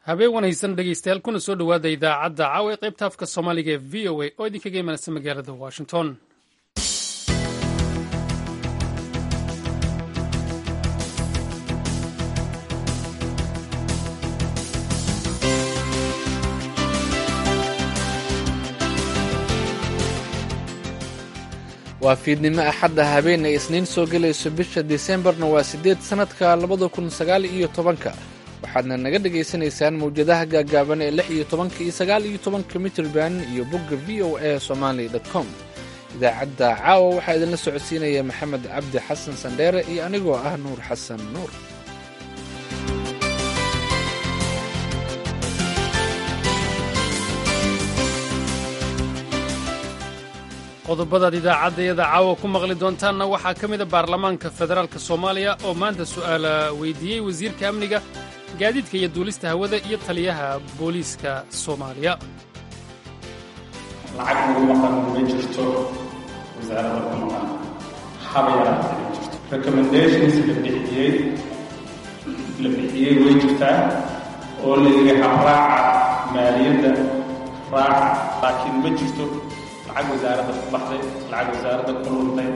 habeen wanaysan dhegeystayaal kuna soo dhowaada idaacadda caawa ee qaybta afka soomaaliga ee v o a oo idinkaga imanaysa magaalada washington waa fiidnimo axadda habeen ay isniin soo gelayso bisha disembarna waa siddeed sannadka labada kun sagaal iyo tobanka waxaadna naga dhegaysanaysaan mawjadaha gaagaaban ee lix iyo tobanka iyo sagaal iyo tobanka mitrband iyo bogga v o a somali com idaacadda caawa waxaa idinla socodsiinaya maxamed cabdi xasan sandheere iyo anigoo ah nuur xasan nuur qodobadaad idaacaddayada caawa ku maqli doontaanna waxaa ka mida baarlamaanka federaalka soomaaliya oo maanta su'aala weydiiyey wasiirka amniga gaadiidka iyo duulista hawada iyo taliyaha booliiska soomaaliya lacag nagu maqan ma jirto wasaaradda ku maqan haba yaraata ma jirto recommendations la bixiyey la bixiyey way jirtaa oo la yidhi habraaca maaliyadda raaca laakiin ma jirto lacag wasaaradda ku baxday lacag wasaaradda ku luntay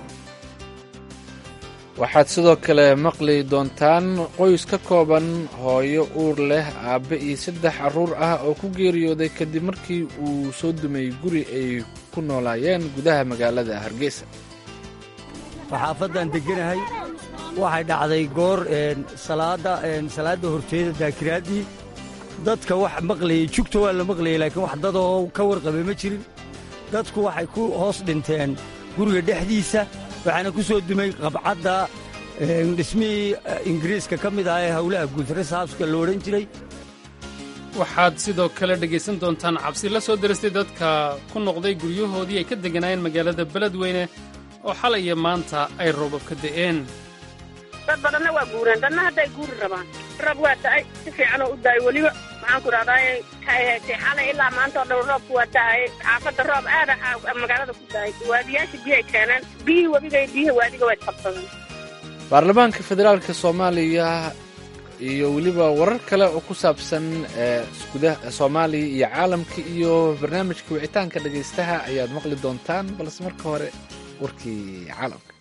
waxaad sidoo kale maqli doontaan qoys ka kooban hooyo uur leh aabbe iyo saddex carruur ah oo ku geeriyooday kadib markii uu soo dumay guri ay ku noolaayeen gudaha magaalada hargeysa xaafaddan degganahay waxay dhacday goor salaadda salaadda horteeda daakiraaddii dadka wax maqlayay jugta waa la maqlayay laakiin wax dadoo ka warqabay ma jirin dadku waxay ku hoos dhinteen guriga dhexdiisa waxaana ku soo dumay qabcadda dhismihii ingiriiska ka mid ah ee howlaha guud resabska lo odhan jiray waxaad sidoo kale dhegaysan doontaan cabsi la soo deristay dadka ku noqday guryahoodii ay ka degganaayeen magaalada beledweyne oo xalay iyo maanta ay roobab ka da'een dad badanna waa guureen dadna hadday guuri rabaan roob waa da'ay si fiican oo u da'ay weliba maxaan ku dhahdaa xalay ilaa maanta oo dhan roobku waa da'ay xaafadda roob aada magaalada ku da'ay waadiyaasha biyay keeneen biyihii webiga biyaha waadiga way qabsadeen baarlamaanka federaalka soomaaliya iyo weliba warar kale oo ku saabsan gudaha soomaaliya iyo caalamka iyo barnaamijka wicitaanka dhegaystaha ayaad maqli doontaan balse marka hore warkii caalamka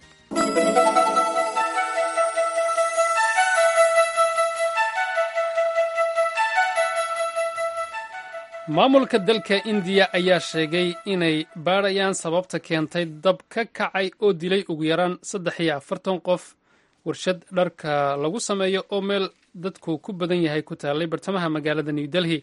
maamulka dalka indiya ayaa sheegay inay baadhayaan sababta keentay dab ka kacay oo dilay ugu yaraan saddex iyo afartan qof warshad dharka lagu sameeyo oo meel dadku ku badan yahay ku taallay bartamaha magaalada new delhi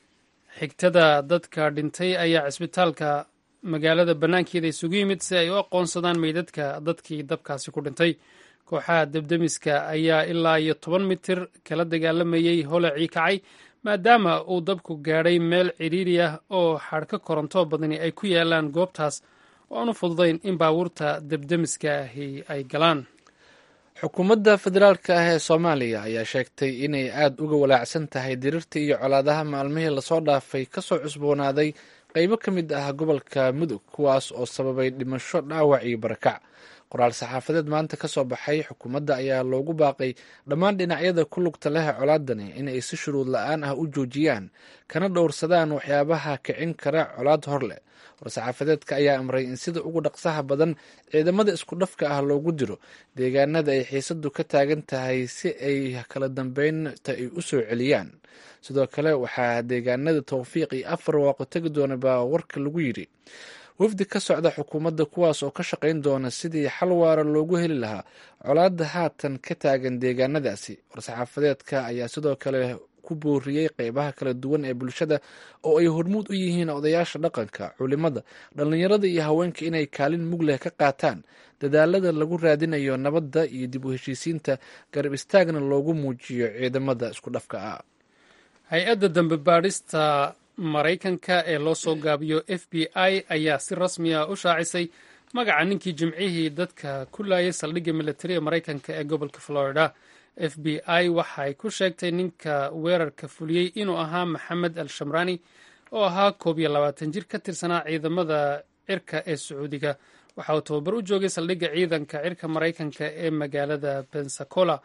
xigtada dadka dhintay ayaa cisbitaalka magaalada bannaankeeda isugu yimid si ay u aqoonsadaan meydadka dadkii dabkaasi ku dhintay kooxaha debdemiska ayaa ilaa iyo toban mitir kala dagaalamayey holacii kacay maadaama uu dabku gaadhay meel cidhiiri ah oo xadhka koronto badani ay ku yaalaan goobtaas oo aan u fududayn in baabuurta debdemiska ahi ay galaan xukuumadda federaalka ah ee soomaaliya ayaa sheegtay inay aada uga walaacsan tahay dirirta iyo colaadaha maalmihii lasoo dhaafay ka soo cusboonaaday qaybo ka mid ah gobolka mudug kuwaas oo sababay dhimasho dhaawac iyo barakac qoraal saxaafadeed maanta ka soo baxay xukuumadda ayaa loogu baaqay dhammaan dhinacyada ku lugta leh colaadani inay si shuruud la-aan ah u joojiyaan kana dhowrsadaan waxyaabaha kicin kara colaad hor leh war-saxaafadeedka ayaa amray in sida ugu dhaqsaha badan ciidamada isku dhafka ah loogu diro deegaanada ay xiisadu ka taagan tahay si ay kala dambeynta ay u soo celiyaan sidoo kale waxaa deegaanada towfiiq iyo afar waaqo tegi doona baa warka lagu yidhi wafdi ka socda xukuumadda kuwaas oo ka shaqayn doona sidii xal waara loogu heli lahaa colaadda haatan ka taagan deegaanadaasi war-saxaafadeedka ayaa sidoo kale ku booriyey qeybaha kala duwan ee bulshada oo ay hormuud u yihiin odayaasha dhaqanka culimada dhallinyarada iyo haweenka inay kaalin mug leh ka qaataan dadaalada lagu raadinayo nabadda iyo dib u heshiisiinta garab istaagna loogu muujiyo ciidamada isku dhafka ah hay-adda dambe baadhista maraykanka ee loo soo gaabiyo f b i ayaa si rasmi ah u shaacisay magaca ninkii jimcihii dadka ku laayay saldhigga militari ee maraykanka ee gobolka florida f b i waxay ku sheegtay ninka weerarka fuliyey inuu ahaa maxamed al shamrani oo ahaa koob iyo labaatan jir ka tirsanaa ciidamada cirka ee sacuudiga waxa uu tababar u joogay saldhigga ciidanka cirka maraykanka ee magaalada pensacola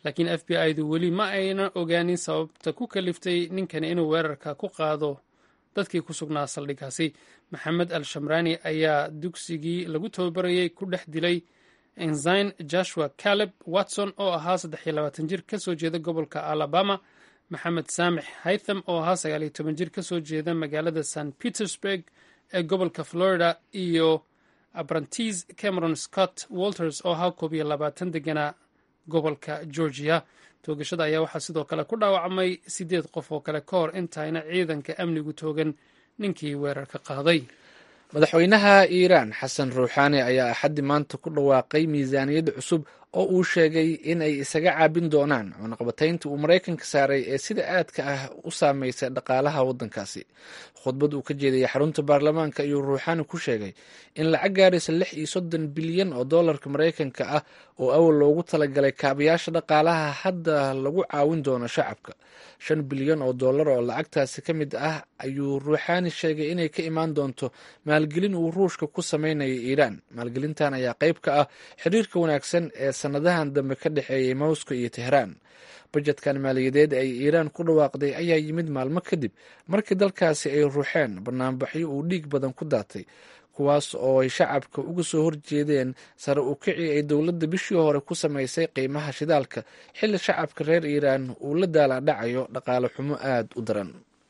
laakiin f b i-du weli ma aynan ogaanin sababta ku kaliftay ninkani inuu weerarka ku qaado dadkii ku sugnaa saldhiggaasi maxamed al shamraani ayaa dugsigii lagu tababarayey ku dhex dilay ensign joshua caleb watson oo ahaa saddex iyo labaatan jir ka soo jeeda gobolka alabama maxamed saamix haytham oo ahaa sagaal iyo toban jir ka soo jeeda magaalada st petersburg ee gobolka florida iyo abrantis cameron scott walters oo ahaa koob iyo labaatan deganaa gobolka georgia toogashada ayaa waxaa sidoo kale ku dhaawacmay siddeed qof oo kale ka hor intaayna ciidanka amnigu toogan ninkii weerarka qaaday madaxweynaha iiraan xasan ruuxaani ayaa axaddi maanta ku dhawaaqay miisaaniyad cusub oo uu sheegay in ay isaga caabin doonaan cunaqabataynta uu maraykanka saaray ee sida aadka ah u saameysay dhaqaalaha waddankaasi khudbad uu ka jeedayay xarunta baarlamaanka ayuu ruuxaani ku sheegay in lacag gaaraysa lix iyo soddon bilyan oo dollarka maraykanka ah oo awal loogu talagalay kaabayaasha dhaqaalaha hadda lagu caawin doono shacabka shan bilyan oo dollar oo lacagtaasi ka mid ah ayuu ruuxaani sheegay inay ka imaan doonto maalgelin uu ruushka ku sameynayo iiraan maalgelintan ayaa qayb ka ah xiriirka wanaagsan ee sanadahan dambe ka dhexeeyay moscow iyo tehraan bajetkan maaliyadeed ay iiraan ku dhawaaqday ayaa yimid maalmo kadib markii dalkaasi ay ruuxeen banaanbaxyo uu dhiig badan ku daatay kuwaas oo ay shacabka uga soo horjeedeen sare u kici ay dowladda bishii hore ku samaysay qiimaha shidaalka xilli shacabka reer iiraan uu la daalaadhacayo dhaqaale xumo aada u daran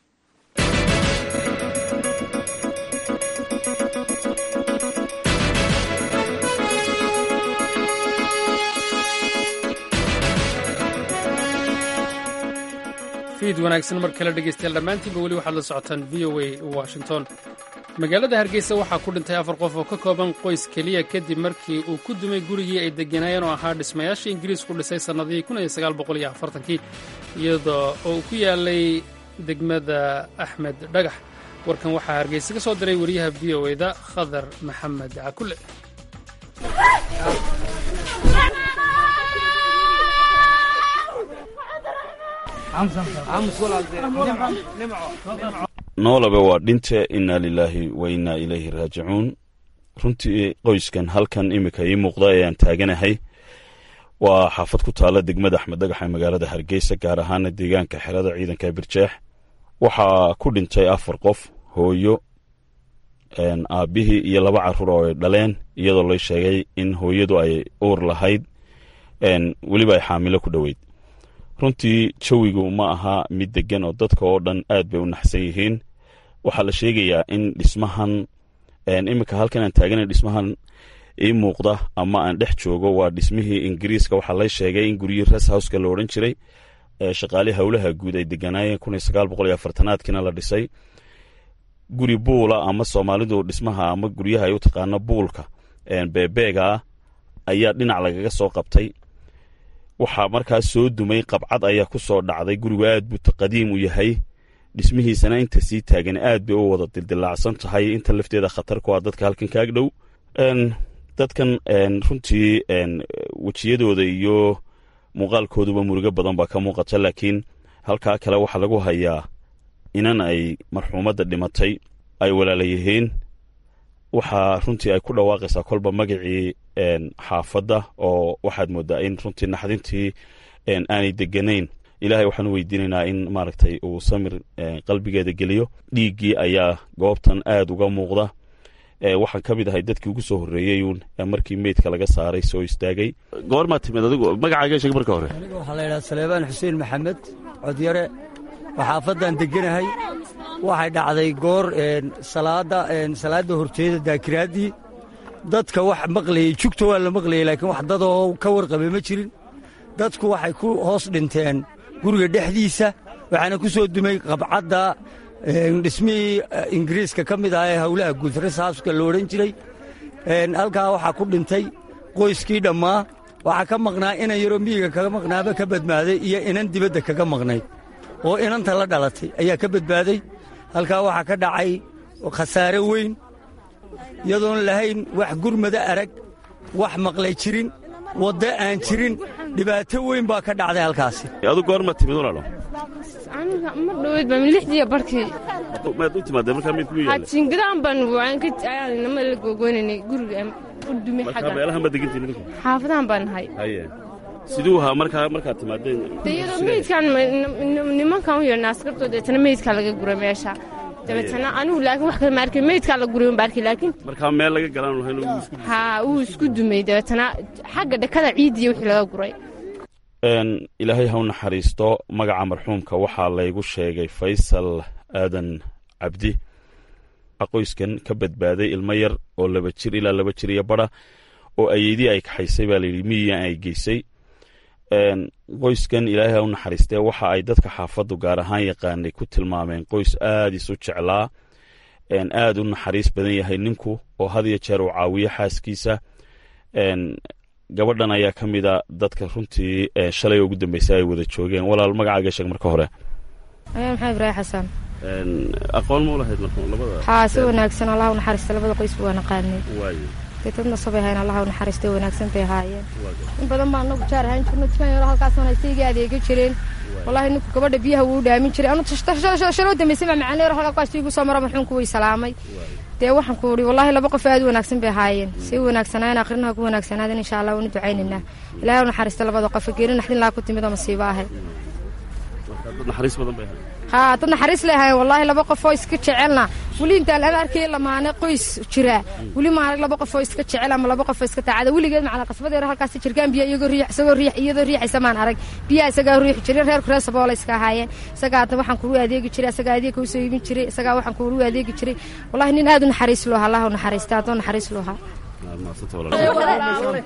fiid wanaagsan mar kale dhegeystayaal dhammaantiinba weli waxaad la socotaan v o a washington magaalada hargeysa waxaa ku dhintay afar qof oo ka kooban qoys keliya kadib markii uu ku dumay gurigii ay degganaayeen oo ahaa dhismayaashii ingiriisku dhisay sannadihii kii iyada oo uu ku yaalay degmada axmed dhagax warkan waxaa hargeysa ka soo diray wariyaha v o e da khadar maxamed cakule noolaba waa dhinte innaa lilaahi wa innaa ilayhi raajicuun runtii qoyskan halkan iminka ii muuqda ee aan taaganahay waa xaafad ku taalla degmada axmed dhagax ee magaalada hargeysa gaar ahaana deegaanka xerada ciidanka birjeex waxaa ku dhintay afar qof hooyo aabbihii iyo laba carruur oo ay dhaleen iyadoo la sheegay in hooyadu ay uur lahayd weliba ay xaamilo ku dhoweyd runtii jawigu ma aha mid degan oo dadka oo dhan aad bay u naxsan yihiin waxaa la sheegayaa in dhismahan iminka halkan aan taagana dhismahan ii muuqda ama aan dhex joogo waa dhismihii ingiriiska waxaa la sheegay in guryihii res houska la odhan jiray shaqaalihii howlaha guud ay deganaayeen kun iyo sagaal boqol iyo afartanaadkiina la dhisay guri buula ama soomaalidu dhismaha ama guryaha ay u taqaano buulka beebeega ah ayaa dhinac lagaga soo qabtay waxaa markaas soo dumay qabcad ayaa ku soo dhacday gurigu aad buu qadiim u yahay dhismihiisana inta sii taagan aad bay u wada dildilaacsan tahay inta lafteeda khatar ku ah dadka halkan kaag dhow dadkan runtii wejiyadooda iyo muuqaalkooduba murugo badan baa ka muuqata laakiin halkaa kale waxaa lagu hayaa inan ay marxuumadda dhimatay ay walaala yihiin waxaa runtii ay ku dhawaaqaysaa kolba magacii xaafadda oo waxaad moodaa in runtii naxdintii aanay deganayn ilaahay waxaan u weydiinaynaa in maaragtay uu samir qalbigeeda geliyo dhiiggii ayaa goobtan aad uga muuqda waxaan ka mid ahay dadkii ugu soo horreeyeyuun markii meydka laga saaray soo istaagay goormaa timid adigu magacaaga sheeg marka hore aniga waxaa la yidhaha saleebaan xuseen maxamed codyare waa xaafaddan degganahay waxay dhacday goor salaadda salaadda horteeda daakiraaddii dadka wax maqlayey jugta waa la maqlayey laakiin wax dadoo ka warqabay ma jirin dadku waxay ku hoos dhinteen guriga dhexdiisa waxaana ku soo dumay qabcadda dhismihii ingiriiska ka mid ah ee howlaha guud resaaska la odhan jiray halkaa waxaa ku dhintay qoyskii dhammaa waxaa ka maqnaa inan yaroo miyiga kaga maqnaaba ka badbaaday iyo inan dibadda kaga maqnayd oo inanta la dhalatay ayaa ka badbaaday halkaa waxaa ka dhacay khasaare weyn iyadoon lahayn wax gurmada arag wax maqlay jirin waddo aan jirin dhibaato weyn baa ka dhacday halkaasi adu goorma timid walaalo ma dhoweyd baa lixdiiya barkii maad u timaadee markaa mid kugu yaalla jingadaan baan waan ka nama la gogoynanay guriga u dumay markaa xagga meelahan baad degantiin idinku xaafadahan baan nahay haye siduu ahaa markaa markaad timaadeen iyadoo meydkan nimankan u yeedhnaa askartoo deetana meydkaa laga guray meesha dabeetana anigu laakiin wax kale ma arkin meydkaa la guray un ba arkay laakiin markaa meel laga galaan lahayn uu isku haa wuu isku dumay dabeetana xagga dhakada ciidiya wixii laga guray Een, ilaahay ha u naxariisto magaca marxuumka waxaa laygu sheegay faysal aadan cabdi qoyskan ka badbaaday ilmo yar oo laba jir ilaa laba jir iyo bara oo ayeydii ay kaxaysay baa layidhi miyigan ay geysay Een, qoyskan ilaahay ha u naxariistee waxa ay dadka xaafaddu gaar ahaan yaqaanay ku tilmaameen qoys aad isu jeclaa een, aad u naxariis badan yahay ninku oo had iyo jeer uu caawiyo xaaskiisa Een, gabadhan ayaa ka mid a dadka runtii ee, shalay ugu dambeysay ay wada joogeen walaal magacaaga sheeg marka hore ayaa maxaa ibraahim xasan Een, aqoon ma u lahayd marka labada haa si wanaagsan allah u naxariista labada qoys waa naqaanay waayo dee dad nasabay hayn allah u naxariista wanaagsan bay ahaayeen in badan baan anagu jaar ahaan jirno dukaan yaro halkaas wanaagsan iga adeega jireen wallahi ninku gabadha biyaha wuu dhaamin jiray anu shaloo dambeysay baa macaan leero halkaa igu soo mara marxuunku way salaamay dee waxaan ku uri wallahi laba qof aad u wanaagsan bay ahaayeen si wanaagsanaayen akrinaha ku wanaagsanaaden insha allah waanu ducaynaynaa ilaahay u naxariista labada qof geeri naxdin laa ku timid oo masiibo ahay marka dad naxariis badan bay ahayd haa dad naxariis leehayen wallaahi laba qof oo iska jecelna weli intaan aan arkay lamaane qoys jira weli ma arag laba qof oo iska jecel ama laba qof oo iska taacada weligeed macala qasbadeer halkaas jirkaan biyo iyagoo riix isagoo riix iyadoo riixaysa maan arag biyaha isagaa riixi jiray reerku reer saboola iska ahaayeen isagaa hadda waxaan kugu adeegi jiray isagaa adeegka usoo iibin jiray isagaa waxaan kugu adeegi jiray wallahi nin aad u naxariis loo haa allah u naxariista haddoo naxariis loo haa Waa mahadsanta walaal.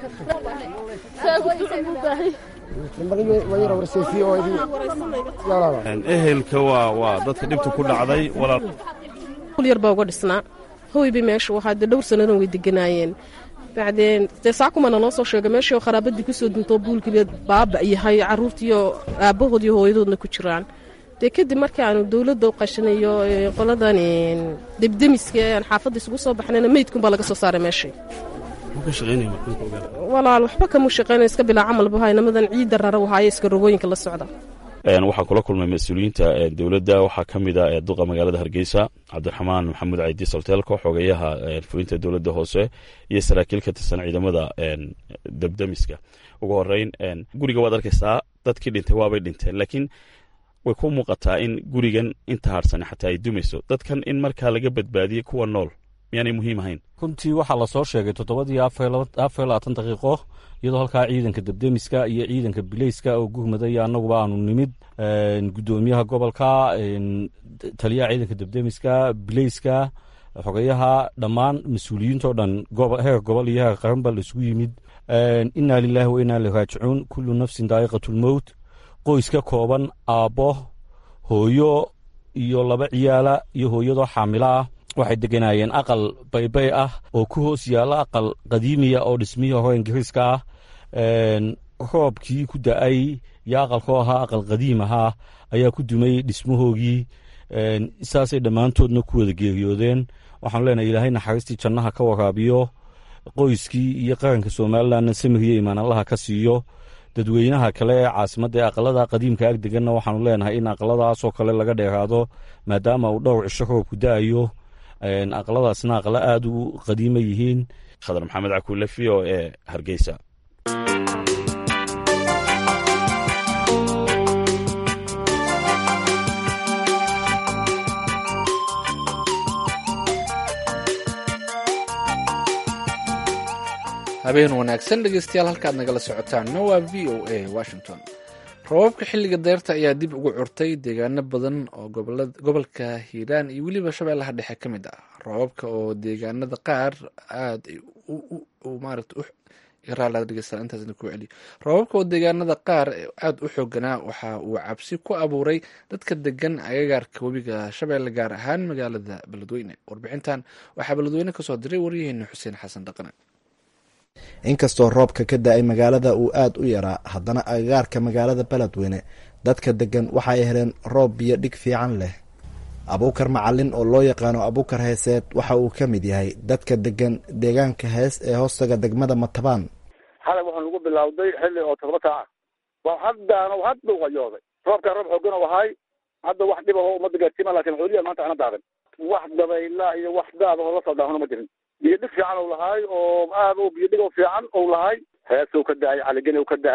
Een, ehelka waa waa dadka dhibta ku dhacday walaal yar baa uga dhisnaa hoyba meeshu waxaa dee dhowr sannadan way deganaayeen bacdeen dee saakumana noo soo sheegay meeshii oo kharaabadii kusoo duntoo buulkiiba baaba yahay carruurtiiyo aabbahood iyo hooyadoodna ku jiraan dee kadib markii aanu dowladda u qashanayo ee, qoladan een, debdemiska ee aan xaafadda isugu soo baxnayna meydkunbaa laga soo saaray meeshii muxuu ka shaqaynaya marxuumka ogaada walaal waxba kama shaqaynayo iska bilaa camal buhay namadan ciidda rara wahaaye iska rogooyinka la socda Een, waxaan kula kulmay mas-uuliyiinta ee, dowladda waxaa ka mid ah ee duqa magaalada hargeysa cabdiraxmaan maxamuud caydi salteelko xogeyaha ee, fulinta dowladda hoose iyo saraakiil ka tirsan ciidamada een, debdemiska ugu horeyn een, guriga waad arkaysaa dadkii dhintay waabay dhinteen laakiin way ku muuqataa in gurigan inta harsan xataa ay dumayso dadkan in markaa laga badbaadiyey kuwa nool miyaanay muhiim ahayn runtii waxaa lasoo sheegay toddobadii afar iyo labaatan daqiiqo iyadoo halkaa ciidanka debdemiska iyo ciidanka bileyska oo guhmaday annaguba aanu nimid guddoomiyaha gobolka taliyaha ciidanka debdemiska bileyska xogeyaha dhammaan mas-uuliyiintao dhan heer gobol iyo heer qaran ba laisugu yimid inaa lilaahi wa inaa ilaihi raajicuun kullu nafsin daa'iqatulmowt qoys ka kooban aabbo hooyo iyo laba ciyaala iyo hooyadoo xaamilo ah waxay deganaayeen aqal baybay ah oo ku hoos yaalla aqal qadiimiya oo dhismihii hore ingiriiska ah roobkii ku da-ay iyo aqalkoo ahaa aqal qadiim ahaa ayaa ku dumay dhismahoogii saasay dhammaantoodna ku wada geeriyoodeen waxaanu leenahay ilaahay naxariistii jannaha ka waraabiyo qoyskii iyo qaranka somalilanna samiriyo imaan allaha ka siiyo dadweynaha kale ee caasimadda ee aqalada qadiimka ag deganna waxaanu leenahay in aqaladaasoo kale laga dheeraado maadaama uu dhowr cisho roobku da-ayo aqaladaasna aqalo aada u qadiima yihiin khadar maxamed cakuule v o e hargeysa habeen wanaagsan dhegeystayaal halkaad nagala socotaanna waa v o a washington roobabka xilliga deyrta ayaa dib ugu curtay deegaano badan oo gobolka hiiraan iyo weliba shabeellaha dhexe ka mid ah roobabka oo deegaanada qaar aad roobabka oo deegaanada qaar aada u xooganaa waxa uu cabsi ku abuuray dadka degan agagaarka webiga shabeelle gaar ahaan magaalada beledweyne warbixintan waxaa beledweyne kasoo diray waryaheena xuseen xasan dhaqane inkastoo roobka ka da-ay magaalada uu aada u yaraa haddana agagaarka magaalada beledweyne dadka degan waxay heleen roob biyo dhig fiican leh abuukar macalin oo loo yaqaano abuukar heeseed waxa uu ka mid yahay dadka degan deegaanka hees ee hoostaga degmada matabaan xalay wuxuu nagu bilowday xilli oo todoba saaca waa haddaana hadda u qayooday roobkaa roob xoogan oo ahay hadda wax dhib aho umada gaarsiima lakin xooliya maanta ana daadan wax dabayla iyo wax daad oo la soo daahona ma jirin biyo dhig fiican ou lahaay oo aad u biyo dhig oo fiican ou lahaay heesow ka dahay caligeni ka dahay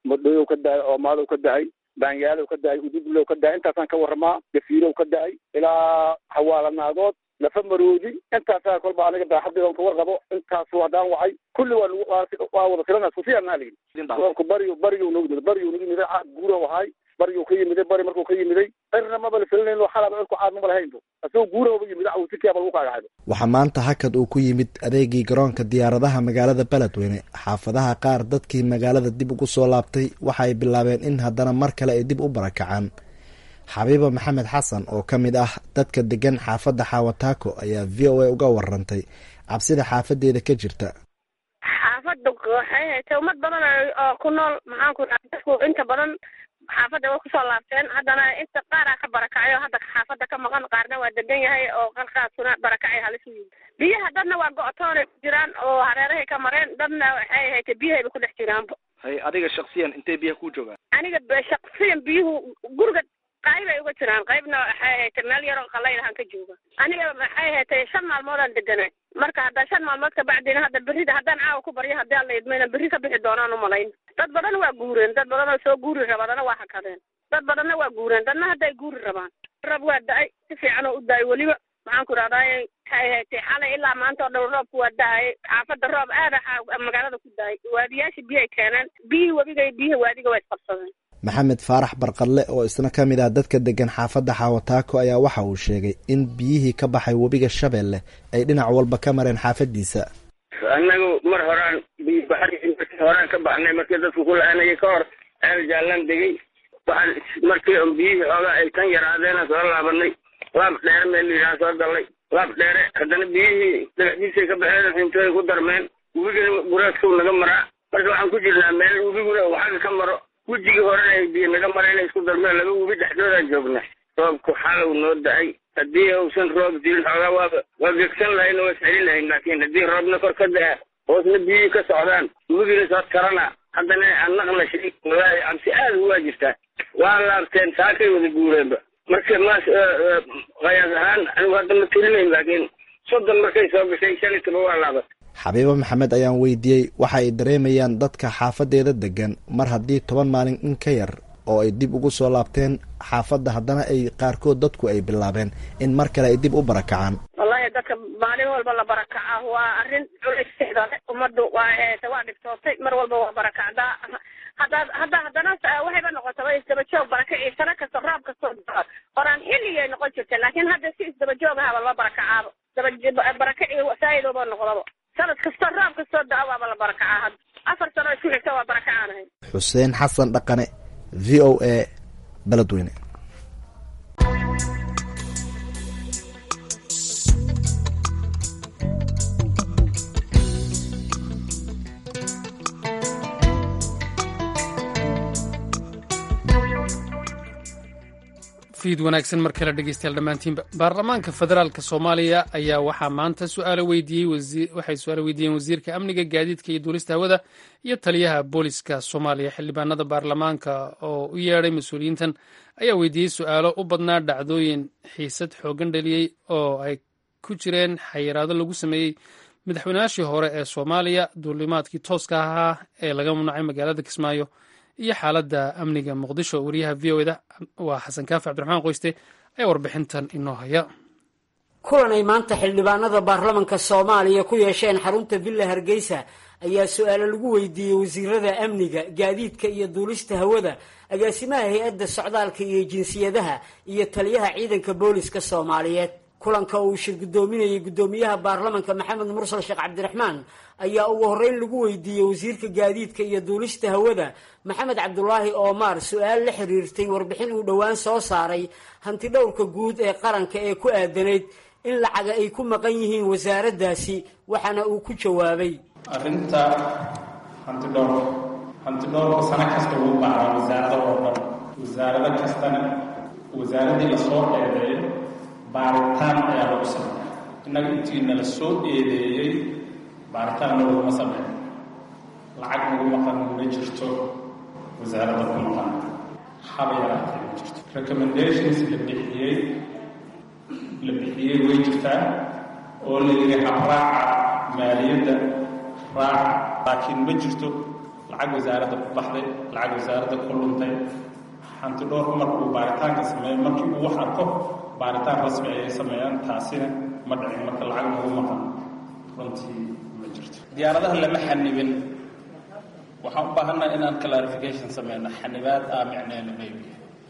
madhooyow ka da-ay oomaalow ka da-ay baanyaalow ka da-ay ududlow ka da-ay intaasaan ka waramaa gafiilow ka da-ay ilaa xawaalanaadood lafa maroodi intaasaa kolba aniga daaxaddeedan ka warqabo intaasu haddaan wacay kulli waa nagu waa wada filana sufiyanaa ligi roobku bariyu bariyu nagu yimid bariyu nagu yimiday guurow ahaay bariyu ka yimiday bari markuu ka yimiday cirna maba la filinayno xalaba cirku caad maba lahaynbo asagoo guurahooba yimid awsikiaba lagu kaagacayba waxaa maanta hakad uu ku yimid adeegii garoonka diyaaradaha magaalada beledweyne xaafadaha qaar dadkii magaalada dib ugu soo laabtay waxa ay bilaabeen in haddana mar kale ay dib u barakacaan xabiiba maxamed xasan oo ka mid ah dadka degan xaafadda xaawataako ayaa v o a uga warantay cabsida xaafadeeda ka jirta xaafadda waxay haytay ummad badan oo ku nool maxaan ku dhaha dadku inta badan xaafadda way kusoo laabteen haddana inta qaaraa ka barakacay oo hadda xaafadda ka maqan qaarna waa degan yahay oo qalkaasuna barakacay halis u yimid biyaha dadna waa go-toonay ku jiraan oo hareerahay ka mareen dadna waxay haytay biyahayba ku dhex jiraanba hay adiga shaksiyan intay biyaha ku joogaan aniga shaksiyan biyuhu guriga qaybay uga jiraan qaybna waxay haytay meel yaroo qalaylahan ka jooga aniga waxay haytay shan maalmoodaan deganay marka hadda shan maalmood kabacdina hadda berrida haddaan caawa ku baryo haddii alla idmayna berri ka bixi doonaan umalayn dad badan waa guureen dad badan oo soo guuri raba dana waa hakadeen dad badanna waa guureen dadna hadday guuri rabaan rab waa da-ay si fiican oo u da-ay weliba maxaan ku dhahdaay waxay haytay xalay ilaa maanta oo dhow roobku waa da-ay xaafadda roob aada magaalada ku da-ay waadiyaasha biyahay keeneen biyihii webiga iyo biyihii waadiga waa isqabsadeen maxamed faarax barqadle oo isna ka mid ah dadka degan xaafadda xaawataako ayaa waxa uu sheegay in biyihii ka baxay webiga shabeelle ay dhinac walba ka mareen xaafadiisa annagu mar horaan biyobaxadii markii horaan ka baxnay markii dadku ku la-aanayay ka hor ceel jaallaan degay waxaan markii on biyihii xoogaa ay kan yaraadeena soo laabanay laab dheere meel layidhaha soo dallay laab dheere haddana biyihii dagaxdiisay ka baxeen xintooy ku darmeen webigana guraadkow naga maraa marka waxaan ku jirnaa meel webiguna uu xagga ka maro wejigii horena ay biyo naga mara inay isku darmeen laba webi dhexdoodaan joogna roobku xalow noo da-ay haddii uusan roob jirin xoogaa waaba waa gegsan lahayn oo iscelin lahayn laakiin haddii roobna kor ka da-a hoosna biyihii ka socdaan webigina soo tarana haddana aan naqla shay walaahi cabsi aada ugaa jirtaa waa laabteen saakay wada guureenba marka maas qayaas ahaan anigu hadda ma tirinayn laakiin soddon markay soo gashay shan iyo toban waa laabat xabiibo maxamed ayaan weydiiyey waxa ay dareemayaan dadka xaafadeeda degan mar haddii toban maalin in ka yar oo ay dib ugu soo laabteen xaafadda haddana ay qaarkood dadku ay bilaabeen in mar kale ay dib u barakacaan wallahi dadka maalin walba la barakacaa waa arrin culaysda ummaddu waa heeta waa dhibtootay mar walba waa barakacdaa haddaad hadda haddana waxayba noqotaba isdaba joog barakaci sano kasta roob kastoo qoraan xilligay noqon jirta laakiin hadda si isdaba joog ahaba loo barakacaaba daba barakaci saaidoba noqdaba sanad kastoo roob kastoo da-a waaba la barakacaa hadda afar sano isku xigta waa barakacaanahay xuseen xasan dhaqane v o a beledweyne fiid wanaagsan mar kale dhegeystayaal dhammaantiinba baarlamaanka federaalka soomaaliya ayaa waxaa maanta suaalo weydiiyey waxay su-aalo weydiiyeen wasiirka amniga gaadiidka iyo duulista hawada iyo taliyaha booliska soomaaliya xildhibaanada baarlamaanka oo u yeedhay mas-uuliyiintan ayaa weydiiyey su-aalo u badnaa dhacdooyin xiisad xoogan dhaliyey oo ay ku jireen xayiraado lagu sameeyey madaxweynayaashii hore ee soomaaliya duulimaadkii tooska ahaa ee laga mamnuucay magaalada kismaayo iyo xaaladda amniga muqdisho wariyaha v o eda waa xasan kaafi cabdiraxmaan qoyste ayaa warbixintan inoo haya kulan ay maanta xildhibaanada baarlamanka soomaaliya ku yeesheen xarunta villa hargeysa ayaa su-aalo lagu weydiiyey wasiirada amniga gaadiidka iyo duulista hawada agaasimaha hay-adda socdaalka iyo jinsiyadaha iyo taliyaha ciidanka booliska soomaaliyeed kulanka uu shir guddoominayay guddoomiyaha baarlamanka maxamed mursal sheekh cabdiraxmaan ayaa ugu horreyn lagu weydiiyey wasiirka gaadiidka iyo duulista hawada maxamed cabdulaahi oomaar su-aal la xiriirtay warbixin uu dhowaan soo saaray hanti dhowrka guud ee qaranka ee ku aadanayd in lacaga ay ku maqan yihiin wasaaraddaasi waxaana uu ku jawaabay arrinta hanti dhowrka hanti dhowrka sano kasta wuu baaraa wasaarada oo dhan wasaarado kastana wasaaradii lasoo eedeeyo baaritaan ayaa lagu sameeya innaga intii nala soo eedeeyey baaritaan laguma sameeyo lacag nagu maqan ma jirto wasaaradda ku maqan haba yaraatee ma jirto recommendations la bixiyey la bixiyey way jirtaa oo la yidhi habraaca maaliyadda raaca laakiin ma jirto lacag wasaaradda ku baxday lacag wasaaradda ku luntay hanti dhowrku markuu baaritaanka sameeyo markii uu wax arko baaritaan rasmi ayay sameeyaan taasina ma dhicin marka lacag lagu maqan runtii ma jirto diyaaradaha lama xanibin waxaan u baahannaha inaan clarification sameyno xanibaad aa micneena maybe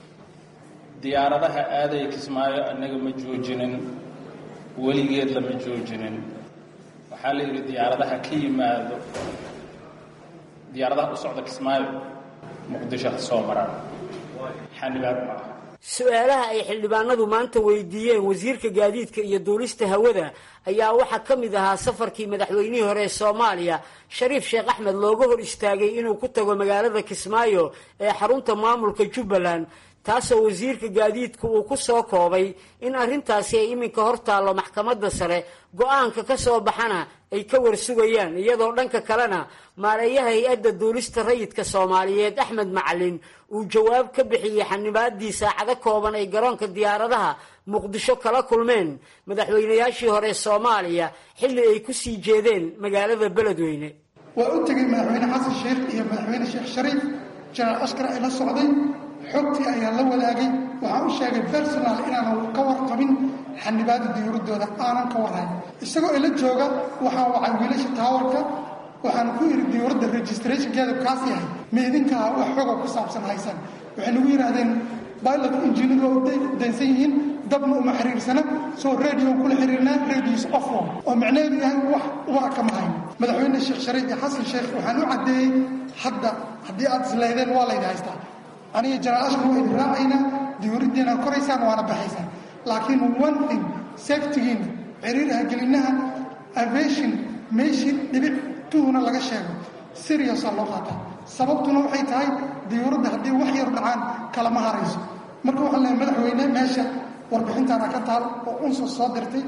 diyaaradaha aadaya kismaayo annaga ma joojinin weligeed lama joojinin waxaa la yidhi diyaaradaha ka yimaado diyaaradaha u socda kismaayo muqdisho ha soo maraan xanibaad maaha su-aalaha ay xildhibaanadu maanta weydiiyeen wasiirka gaadiidka iyo duulista hawada ayaa waxaa ka mid ahaa safarkii madaxweynihii hore ee soomaaliya shariif sheekh axmed looga hor istaagay inuu ku tago magaalada kismaayo ee xarunta maamulka jubbaland taasoo wasiirka gaadiidku uu ku soo koobay in arrintaasi ay iminka hor taallo maxkamadda sare go-aanka ka soo baxana ay ka warsugayaan iyadoo dhanka kalena maareeyaha hay-adda duulista rayidka soomaaliyeed axmed macalin uu jawaab ka bixiyey xanibaadii saacado kooban ay garoonka diyaaradaha muqdisho kala kulmeen madaxweynayaashii hore soomaaliya xilli ay ku sii jeedeen magaalada beledweyne waa u tegey madaxweyne xasan sheekh iyo madaxweyne sheekh shariif janaal askar ay la socday xogtii ayaa la wadaagay waxaan u sheegay bersonal inaanan ka warqabin xanibaada diyuuradooda aanan ka warhayn isagoo ila jooga waxaan wacay wiilasha taawarka waxaan ku idhi diyuuradda registrationkeeda kaas yahay meedinkaa wax xoga ku saabsan haysan waxay nagu yidhaahdeen pilot injiinadu waa u daynsan yihiin dabna uma xiriirsana soo radio kula xiriirnaa radios offo oo micnaheedu yahay wax wara kama hayn madaxweyne sheekh shariif iyo xasan sheekh waxaan u caddeeyey hadda haddii aad isleedeen waa laydi haystaa aniga janaal ashkar waa idin raacaynaa diyuuraddiina koraysaan waana baxaysaan laakiin one thing safetigiina ciriiraha gelinaha aviation meeshii dhibic tuhuna laga sheego seriousaa loo qaataa sababtuna waxay tahay diyuuradda haddii wax yar dhacaan kalama harayso marka waxaan leehay madaxweyne meesha warbixintaana ka taal oo unsa soo dirtay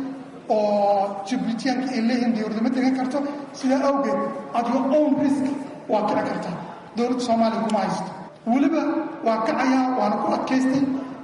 oo jibuutiyaanka ay leeyihiin diyuuradda ma degan karto sidaa awgeed at your own risk waa kici kartaa dowladda soomaaliya kuma haysto weliba waa kacayaa waana ku adkaystay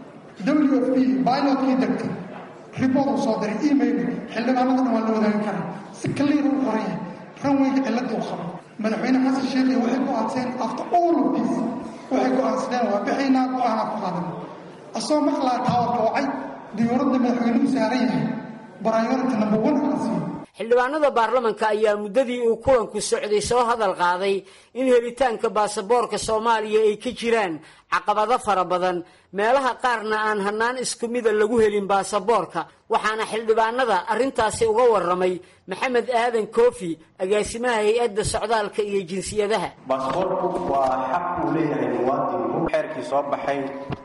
w f b bilotkii degtay ribord uu soo diray email xildhibaanada dhan waa la wadaagi karaa si kaliira u qoran yahay ranweyga cilladii u qabo madaxweyne xasan sheekhi waxay go-aanseen after all of this waxay go-aansadeen waa bixaynaa go-aanaa ku qaadan asagoo maqlaa taawarka wacay diyuuradda madaxweynuhu saaran yahay priority number one ala siiyo xildhibaanada baarlamanka ayaa muddadii uu kulanku socday soo hadal qaaday in helitaanka baasaboorka soomaaliya ay ka jiraan caqabado fara badan meelaha qaarna aan hannaan isku mida lagu helin baasaboorka waxaana xildhibaanada arrintaasi uga warramay maxamed aadan koofi agaasimaha hay-adda socdaalka iyo jinsiyadaha baasaboorku waa xaq uu leeyahay muwaadinku xeerkii soo baxay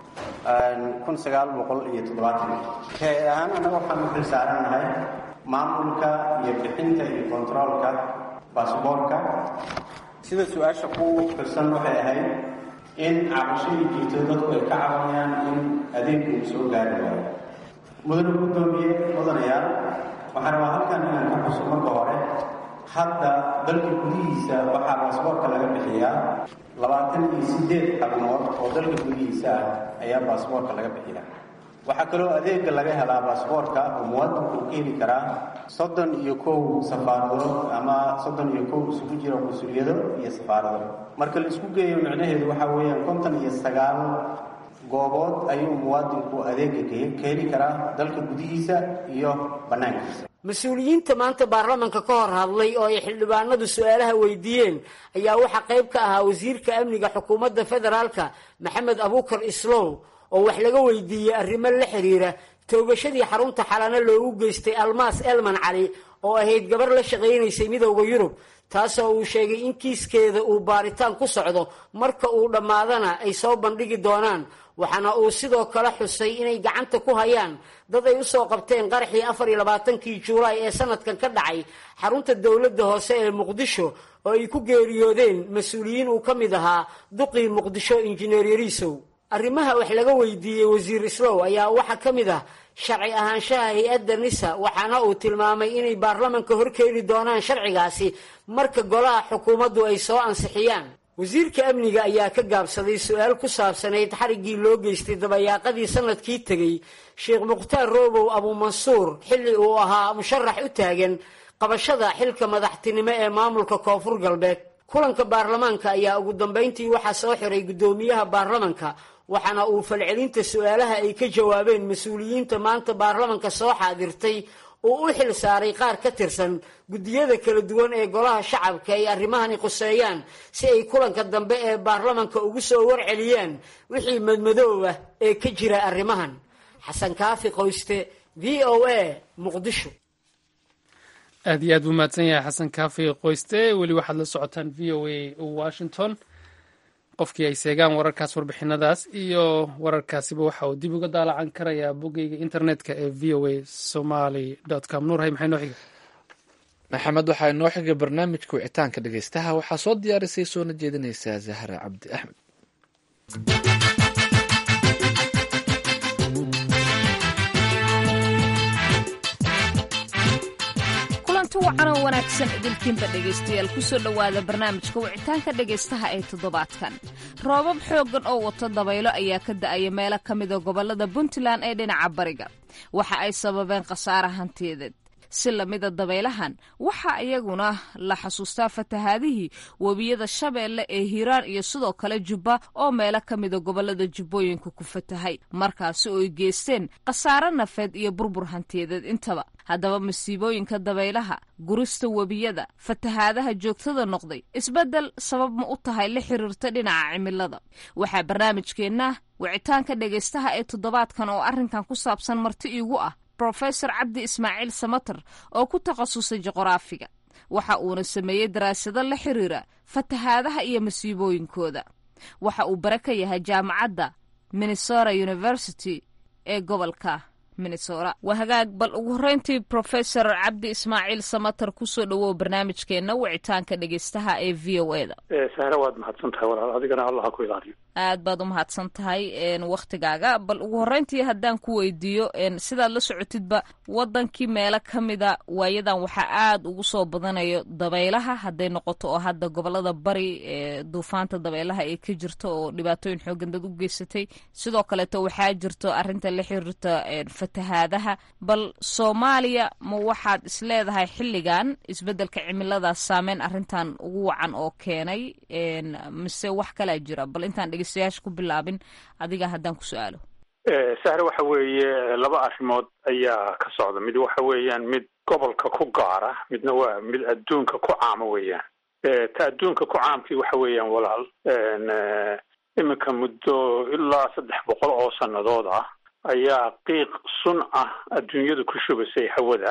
kun sagaal boqol iyo toddobaatan hay ahaan annaga waxaan u xil saarannahay maamulka iyo bixinta iyo kontaroolka baasaboorka sida su-aasha ku firsan waxay ahayd in cabashadii jirto dadku ay ka cabanayaan in adeegku uu soo gaari waayo mudane guddoomiye mudanayaal waxaan rabaa halkan inaan ka xuso marka hore hadda dalka gudihiisa waxaa baasaboorka laga bixiyaa labaatan iyo sideed xabnood oo dalka gudihiisa ah ayaa baasaboorka laga bixiyaa waxaa kaloo adeega laga helaa baasaboorka oo muwaadinku uu ka heli karaa soddon iyo kow safaaradood ama soddon iyo kow isugu jira qunsuliyado iyo safaarado marka la isku geeyo micnaheedu waxaa weeyaan konton iyo sagaal goobood ayuu muwaadinku adeega ka heli karaa dalka gudihiisa iyo bannaankiisa mas-uuliyiinta maanta baarlamanka ka hor hadlay oo ay xildhibaanadu su-aalaha weydiiyeen ayaa waxaa qayb ka ahaa wasiirka amniga xukuumadda federaalka maxamed abuukar islow oo wax laga weydiiyey arrimo la xiriira toogashadii xarunta xalano loogu geystay almaas elman cali oo ahayd gabar la shaqaynaysay midowda yurub taasoo uu sheegay in kiiskeeda uu baaritaan ku socdo marka uu dhammaadana ay soo bandhigi doonaan waxaana uu sidoo kale xusay inay gacanta ku hayaan dad ay usoo qabteen qaraxii afar iyo labaatankii juulaay ee sanadkan ka dhacay xarunta dowladda hoose ee muqdisho oo ay ku geeriyoodeen mas-uuliyiin uu ka mid ahaa duqii muqdisho injineer yariisow arrimaha wax laga weydiiyey wasiir islow ayaa waxaa ka mid ah sharci ahaanshaha hay-adda nisa waxaana uu tilmaamay inay baarlamanka horkeeni doonaan sharcigaasi marka golaha xukuumaddu ay soo ansixiyaan wasiirka amniga ayaa ka gaabsaday su-aal ku saabsanayd xariggii loo geystay dabayaaqadii sanadkii tegey sheekh mukhtaar roobow abuumansuur xilli uu ahaa musharax u taagan qabashada xilka madaxtinimo ee maamulka koonfur galbeed kulanka baarlamaanka ayaa ugu dambayntii waxaa soo xiray guddoomiyaha baarlamanka waxaana uu falcelinta su-aalaha ay ka jawaabeen mas-uuliyiinta maanta baarlamanka soo xaadirtay uu u xil saaray qaar ka tirsan guddiyada kala duwan ee golaha shacabka ay arrimahani quseeyaan si ay kulanka dambe ee baarlamanka ugu soo warceliyaan wixii madmadooba ee ka jira arrimahan xasan kaafi qoyste v o a muqdisho aad iyo aad buu mahadsan yahay xasan kaafi qoyste weli waxaad la socotaan v o a washington qofkii ay seegaan wararkaas warbixinadaas iyo wararkaasiba waxa uu dib uga daalacan karayaa boggeyga internetka ee v o a somaly com nuurhay maxay noo xiga maxamed waxaa inoo xigay barnaamijka wicitaanka dhegeystaha waxaa soo diyaarisay soona jeedinaysaa zahra cabdi axmed kulanti wacan oo wanaagsan idinkiinba dhegaystayaal kusoo dhowaada barnaamijka wicitaanka dhegaystaha ee toddobaadkan roobab xooggan oo wato dabaylo ayaa ka da-aya meelo ka mida gobollada puntland ee dhinaca bariga waxa ay sababeen khasaare hantiyadeed si lamida dabaylahan waxaa iyaguna la xasuustaa fatahaadihii webiyada shabeelle ee hiiraan iyo sidoo kale jubba oo meelo ka mida gobollada jubbooyinka ku fatahay markaasi oo ay geysteen khasaare nafeed iyo burbur hantiyadeed intaba haddaba masiibooyinka dabaylaha gurista webiyada fatahaadaha joogtada noqday isbeddel sabab ma u tahay la xiriirta dhinaca cimilada waxaa barnaamijkeenna wicitaanka dhegaystaha ee toddobaadkan oo arrinkan ku saabsan marti iigu ah brofesor cabdi ismaaciil samater oo ku takhasusay juqraafiga waxa uuna sameeyey daraasado la xiriira fatahaadaha iyo masiibooyinkooda waxa uu bare ka yahay jaamacadda minnesota university ee gobolka minnesota waa hagaag bal ugu horreyntii profesor cabdi ismaaciil samater kusoo dhowow barnaamijkeenna wicitaanka dhegeystaha ee v o e da sahre waad mahadsan tahay walaal adigana allah ha ku ilaaliyo aad baad u mahadsan tahay wakhtigaaga bal ugu horreyntii haddaan ku weydiiyo sidaad la socotidba waddankii meelo ka mida waayadan waxaa aad ugu soo badanayo dabaylaha hadday noqoto oo hadda gobolada bari ee duufaanta dabaylaha ay ka jirto oo dhibaatooyin xoogan dad u geysatay sidoo kaleeto waxaa jirto arrinta la xiriirta fatahaadaha bal soomaaliya ma waxaad isleedahay xilligan isbeddelka cimiladaas saameyn arrintan ugu wacan oo keenay mise wax kalaa jira bal intaan dhegeystayaasha ku bilaabin adiga haddaan ku su-aalo sahre waxa weeye laba arrimood ayaa ka socda mid waxa weeyaan mid gobolka ku gaara midna waa mid adduunka ku caama weeyaan ta adduunka ku caamkii waxa weeyaan walaal iminka muddo ilaa saddex boqol oo sannadood ah ayaa qiiq sun ah adduunyadu ku shubasay hawada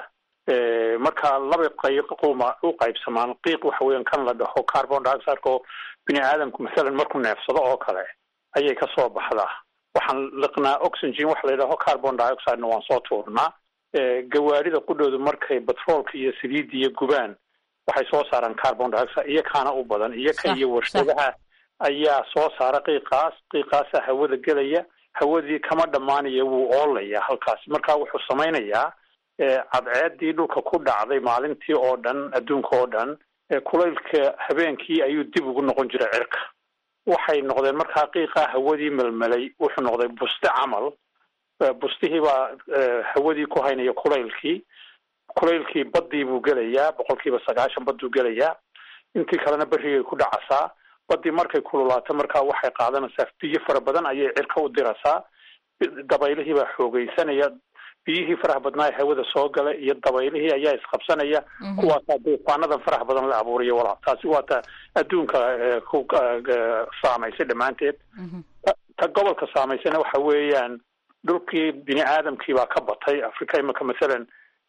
marka laba qayquma u qaybsamaan qiiq waxa weeyaan kan la dhaho carbon dioxideka oo bini aadamku masalan markuu neefsado oo kale ayay ka soo baxdaa waxaan liqnaa oxygen waxa la yidhaho carbon dioxidena waan soo tuurnaa gawaarida qudhoodu markay batroolka iyo saliidda iyo gubaan waxay soo saaraan carbon dioxide iyo kaana u badan iyo ka iyo warshadaha ayaa soo saara qiiqaas qiiqaasa hawada gelaya hawadii kama dhammaanaya wuu oolaya halkaasi marka wuxuu samaynayaa cadceedii dhulka ku dhacday maalintii oo dhan adduunka oo dhan kulaylka habeenkii ayuu dib ugu noqon jiray cirka waxay noqdeen markaa qiiqaa hawadii melmelay wuxuu noqday buste camal bustihii baa hawadii ku haynaya kulaylkii kulaylkii baddii buu gelayaa boqolkiiba sagaashan badduu gelayaa intii kalena berrigay ku dhacasaa baddii markay kululaato markaa waxay qaadanaysaa biyo fara badan ayay cirka u dirasaa dabaylihii baa xoogeysanaya biyihii faraha badnaa ee hawada soo gala iyo dabaylihii ayaa isqabsanaya kuwaasaa duufaanadan faraha badan la abuuriya walaal taasi waa ta adduunka ku saamaysay dhammaanteed ta gobolka saamaysana waxa weeyaan dhulkii bini aadamkii baa ka batay africa imika masalan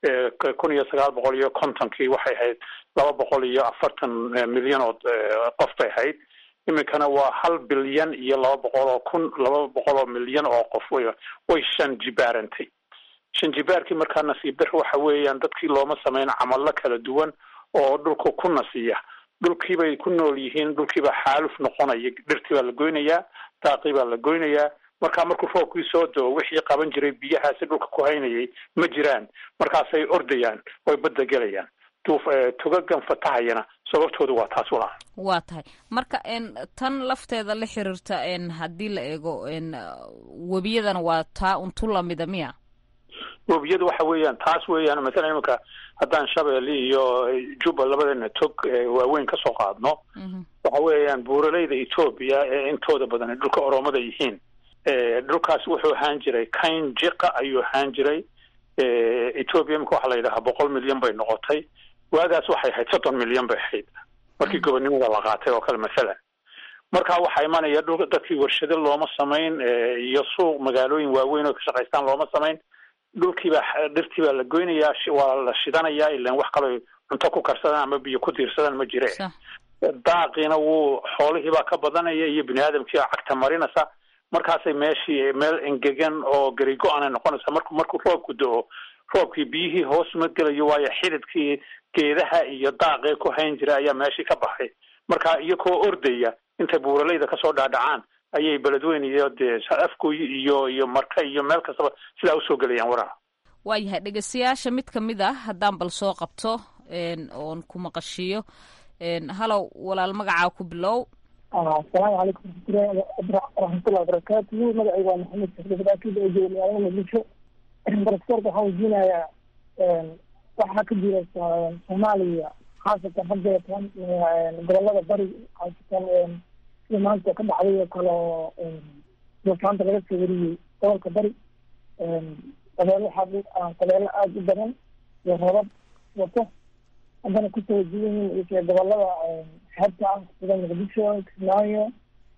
kun iyo sagaal boqol iyo kontonkii waxay ahayd laba boqol iyo afartan milyan oo qof bay ahayd iminkana waa hal bilyan iyo laba boqol oo kun laba boqol oo milyan oo qof way way shan jibaarantay shan jibaarkii markaa nasiib dar waxa weeyaan dadkii looma sameyn camallo kala duwan oo dhulka ku nasiya dhulkii bay ku nool yihiin dhulkiibaa xaaluf noqonaya dhirtii baa la goynayaa daaqii baa la goynayaa markaa markuu roobkii soo doo wixii qaban jiray biyahaasi dhulka ku haynayay ma jiraan markaasay ordayaan way badda gelayaan tugagan fatahayana sababtoodu waa taas walaa waa tahay marka tan lafteeda la xiriirta haddii la eego webiyadana waa taa untu lamida miya webiyadu waxa weeyaan taas weeyaan mathalan iminka haddaan shabeelle iyo juba labadeena tog waaweyn kasoo qaadno waxa weeyaan buuraleyda etoobiya ee intooda badan dhulka oromada yihiin dhulkaas wuxuu ahaan jiray kain jiqa ayuu ahaan jiray etoobiya imika waxa la yidhahaa boqol milyan bay noqotay waagaas waxay ahayd soddon milyan bay ahayd markii gobonimada la qaatay oo kale mathalan marka waxaa imanaya dhul dadkii warshado looma samayn iyo suuq magaalooyin waaweyn oo ka shaqaystaan looma samayn dhulkiibaa dhirtii baa la goynayaa waa la shidanayaa ilan wax kaloo cunto ku karsadaan ama biyo ku tiirsadaan ma jire daaqiina wuu xoolihiibaa ka badanaya iyo bini aadamkii baa cagta marinaysa markaasay meeshii meel engegan oo garigo-ana noqonaysa marku markuu roobku do-o roobkii biyihii hoos ma gelayo waayo xididkii geedaha iyo daaqee ku hayn jira ayaa meeshii ka baxay marka iyakoo ordaya intay buuraleyda kasoo dhaadhacaan ayay beledweyne iyo dee afgoy iyo iyo marka iyo meel kastaba sidaa usoo gelayaan waraha waayahay dhegeystayaasha mid kamid ah haddaan bal soo qabto oon ku maqashiiyo halow walaal magacaa ku bilow asalaamu calaykum waraxmatullahi wabarakaatuhu magacayga waa maxamed saxdafadaakida oo jooga magaalada muqdisho baraskorka waxaan weydiinayaa waxaa ka jira soomaaliya khaasatan haddeetan gobolada bari khaasatan sida maanta ka dhacday oo kale oo duufaanta laga soo wariyey gobolka bari qabeelo waxaa qabeelo aada u badan iyo roobab wato haddana kusoo wajiyihiin iyo gobolada xeebta ah sida muqdisho kismaayo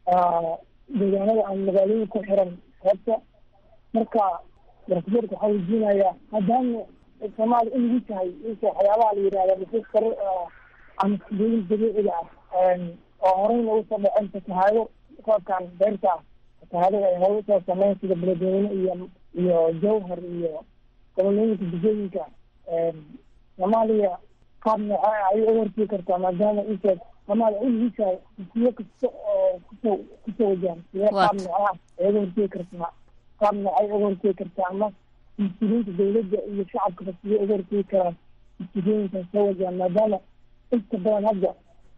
deegaanada aan magaalooyin ku xiran xeebta marka barasborka waxaa weydiinayaa maadaama soomaaliya in lagu tahay inta waxyaabaha la yidhahda dhuxul kare ama sidooyin dabiiciga ah oo horeyna ugu soo dhaceen fatahaado roobkan beerta ah fatahaadada ay hore usoo sameyn sida beledweyne iyo iyo jawhar iyo gobolooyinka degooyinka soomaaliya qaab nooca ayay uga hortegi kartaa maadaama intaas soomaaliya in lagu tahay siyo kasta oo kusoo kusoo wajahan sidee qaab nooca ay uga hortegi kartaa qaab noocay uga hortegi kartaa ama mas-uuliyiinta dawladda iyo shacabkaba sidee uga hortegi karaan mas-uuliyooyinkan soo wajahan maadaama inta badan hadda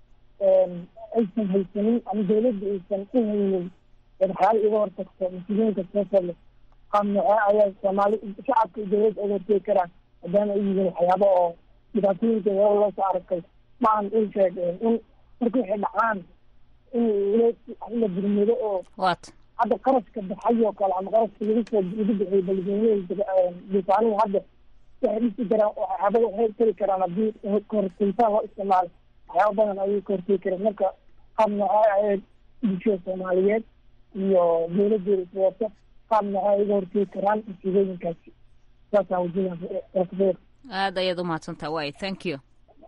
aysan haysanin ama dawladda aysan u haynin waxyaala iga hortagto mas-uuliyinka soo sole qaab noocee ayaa soomaali shacabka iyo dawladda uga hortegi karaan maadaama ay yihiin waxyaaba oo dhibaatooyinka hore loo soo arkay ma aan in sheeg in marka waxay dhacaan in la burmado oo hadda qarashka baxay oo kale ama qarashka lagu soo lagu bixiyay balweyneha duufaanihi hadda waxay dhisi karaan waxyaaba waxay tari karaan haddii kahortegitaan loo isticmaalo waxyaaba badan ayay ka hortegi karaan marka qaab noocee ayay bulshada soomaaliyeed iyo dawladeeda iswata qaab noocee ay uga hortegi karaan masiibooyinkaasi saasaan wajinaa aada ayaad umahadsantaha way thank you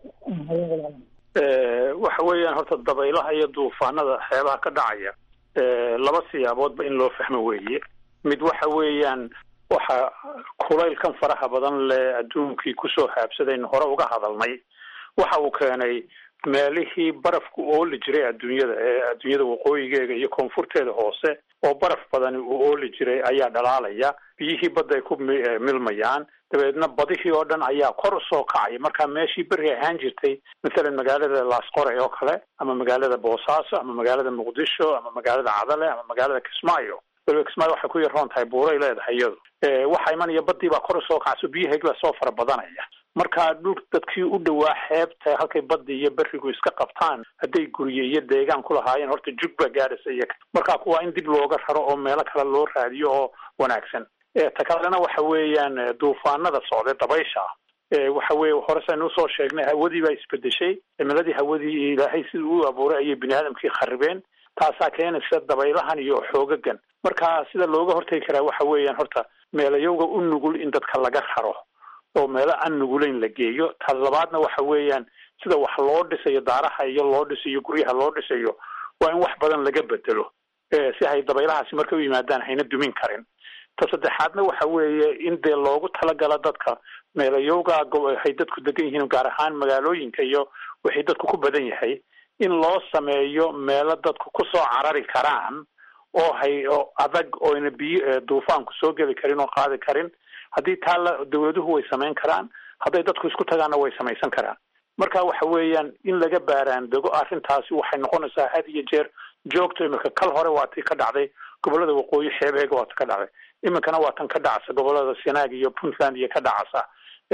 waxa weeyaan horta dabaylaha iyo duufaanada xeebaha ka dhacaya laba siyaaboodba in loo fahmo weeye mid waxa weeyaan waxa kulaylkan faraha badan le adduunkii kusoo haabsadaynu hore uga hadalnay waxa uu keenay meelihii barafku ooli jiray adduunyada ee adduunyada waqooyigeega iyo koonfurteeda hoose oo baraf badani uu ooli jiray ayaa dhalaalaya biyihii badda ay ku milmayaan dabeedna badihii oo dhan ayaa kor usoo kacaya marka meeshii beri ahaan jirtay mathalan magaalada laasqore oo kale ama magaalada boosaaso ama magaalada muqdisho ama magaalada cadale ama magaalada kismaayo waliba kismaayo waxay ku yaroon tahay buuray leedahay iyadu waxaa imanaya badii baa kor usoo kacso biyaheegi baa soo fara badanaya marka dhul dadkii u dhawaa xeebta halkay badda iyo berigu iska qabtaan hadday gurye iyo deegaan ku lahaayeen horta jug baa gaadhaysa iyaga marka kuwaa in dib looga raro oo meelo kale loo raadiyo oo wanaagsan ta kalena waxa weeyaan duufaanada socday dabaysha waxa weye hore saynu usoo sheegnay hawadii baa isbedeshay cimiladii hawadii ilaahay siduu u abuuray ayay bini aadamkii kharibeen taasaa keenaysa dabaylahan iyo xoogagan marka sida looga hortegi karaa waxa weeyaan horta meelayowga u nugul in dadka laga raro oo meelo aan nugulayn la geeyo ta labaadna waxa weeyaan sida wax loo dhisayo daaraha iyo loo dhisayo guryaha loo dhisayo waa in wax badan laga bedelo si hay dabaylahaasi markay u yimaadaan hayna dumin karin ta saddexaadna waxa weeye in dee loogu talagala dadka meelayowga hay dadku degan yihiin gaar ahaan magaalooyinka iyo wixii dadku ku badan yahay in loo sameeyo meelo dadku kusoo carari karaan oo hay oo adag oyna biyo duufaanku soo geli karin oo qaadi karin haddii taa la dawladuhu way samayn karaan hadday dadku isku tagaanna way samaysan karaan marka waxa weeyaan in laga baaraan dego arrintaasi waxay noqonaysaa had iyo jeer joogto imika kal hore waa tii ka dhacday gobolada waqooyi xeebeega waa ti ka dhacday iminkana waa tan ka dhacasa gobolada sanaag iyo puntland iyo ka dhacasa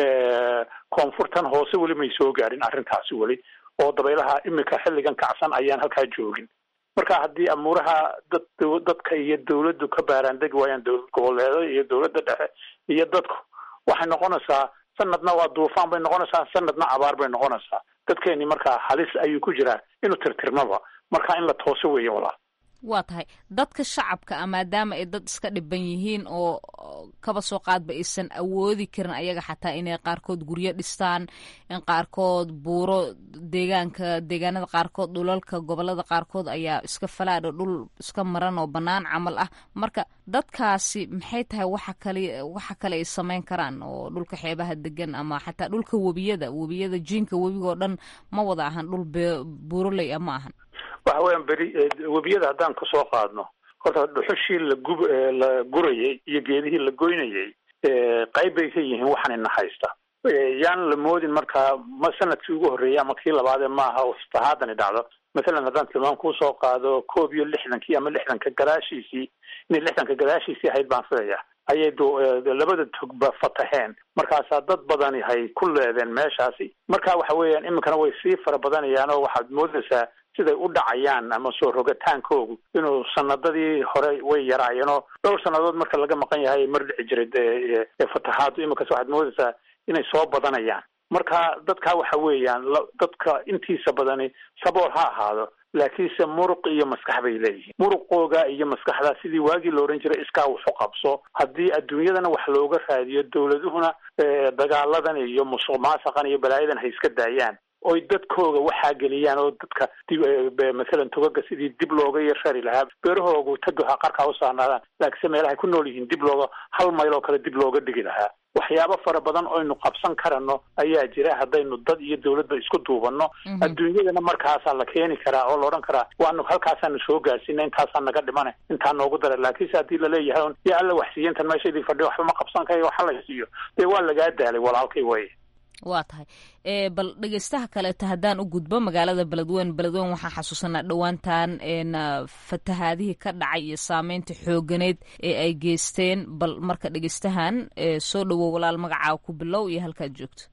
koonfurtan hoose weli may soo gaarin arrintaasi weli oo dabaylaha iminka xilligan kacsan ayaan halkaa joogin marka haddii amuuraha dad dadka iyo dawladdu ka baaraandegi waayaan dowlad goboleeda iyo dowladda dhexe iyo dadku waxay noqonaysaa sanadna waa duufaan bay noqonaysaa sanadna abaar bay noqonaysaa dadkeeni markaa halis ayuu ku jiraa inuu tirtirmaba marka in la tooso weeye walaal waa tahay dadka shacabka ah maadaama ay dad iska dhiban yihiin oo kaba soo qaadba aysan awoodi karin ayaga xataa inay qaarkood guryo dhistaan in qaarkood buuro deegaanka deegaanada qaarkood dhulalka gobolada qaarkood ayaa iska falaadho dhul iska maran oo bannaan camal ah marka dadkaasi maxay tahay waxa kale waxa kale ay samayn karaan oo dhulka xeebaha degan ama xataa dhulka webiyada webiyada jiinka webiga oo dhan ma wada ahan dhul buuroley ah ma ahan waxa weeyaan beri webiyada haddaan kasoo qaadno horta dhuxushii lagub la gurayay iyo geedihii la goynayay qayb bay ka yihiin waxaan ina haysta yaan la moodin markaa ma sanadkii ugu horreeyay ama kii labaadee maaha fahaadani dhacdo mathalan haddaan tilmaam kusoo qaado koob iyo lixdankii ama lixdanka gadaashiisii inay lixdanka gadaashiisii ahayd baan filaya ayay labada togba fataheen markaasaa dad badani hay ku leedeen meeshaasi marka waxa weeyaan iminkana way sii fara badanayaan oo waxaad moodaysaa siday u dhacayaan ama soo rogataankoogu inuu sanadadii hore way yaraayeen oo dhowr sannadood marka laga maqan yahay mar dhici jiray fatahaadu iminkas waxaad moodaysaa inay soo badanayaan marka dadka waxa weeyaan dadka intiisa badani sabool ha ahaado laakiinse muruq iyo maskax bay leeyihiin muruqooga iyo maskaxda sidii waagii la ohan jiray iskaa waxu qabso haddii adduunyadana wax looga raadiyo dowladuhuna dagaaladan iyo musuq maasaqan iyo balaayadan hay iska daayaan oy dadkooga waxaa geliyaan oo dadka mathalan togaga sidii dib looga yarari lahaa beerahoogu tagoha qarkaa usaarnaadaan laakiinse meelahay ku nool yihiin dib looga hal mayl oo kale dib looga dhigi lahaa waxyaabo fara badan oynu qabsan karano ayaa jira haddaynu dad iyo dowladba isku duubanno adduunyadana markaasaa la keeni karaa oo la odhan karaa waanu halkaasaanu soo gaarsiina intaasaa naga dhimane intaa noogu dara laakiinse haddii laleeyahay un yaa alla waxsiiya intan meesha idin fadhiyo waxba ma qabsan karayo waxa la siiyo dee waa lagaa daalay walaalkay way waa tahay bal dhegeystaha kaleeta haddaan u gudbo magaalada beledweyne beledweyne waxaan xasuusanaa dhowaantan fatahaadihii ka dhacay iyo saameynta xooganeed ee ay geysteen bal marka dhegeystahan soo dhowow walaal magacaa ku bilow iyo halkaad joogto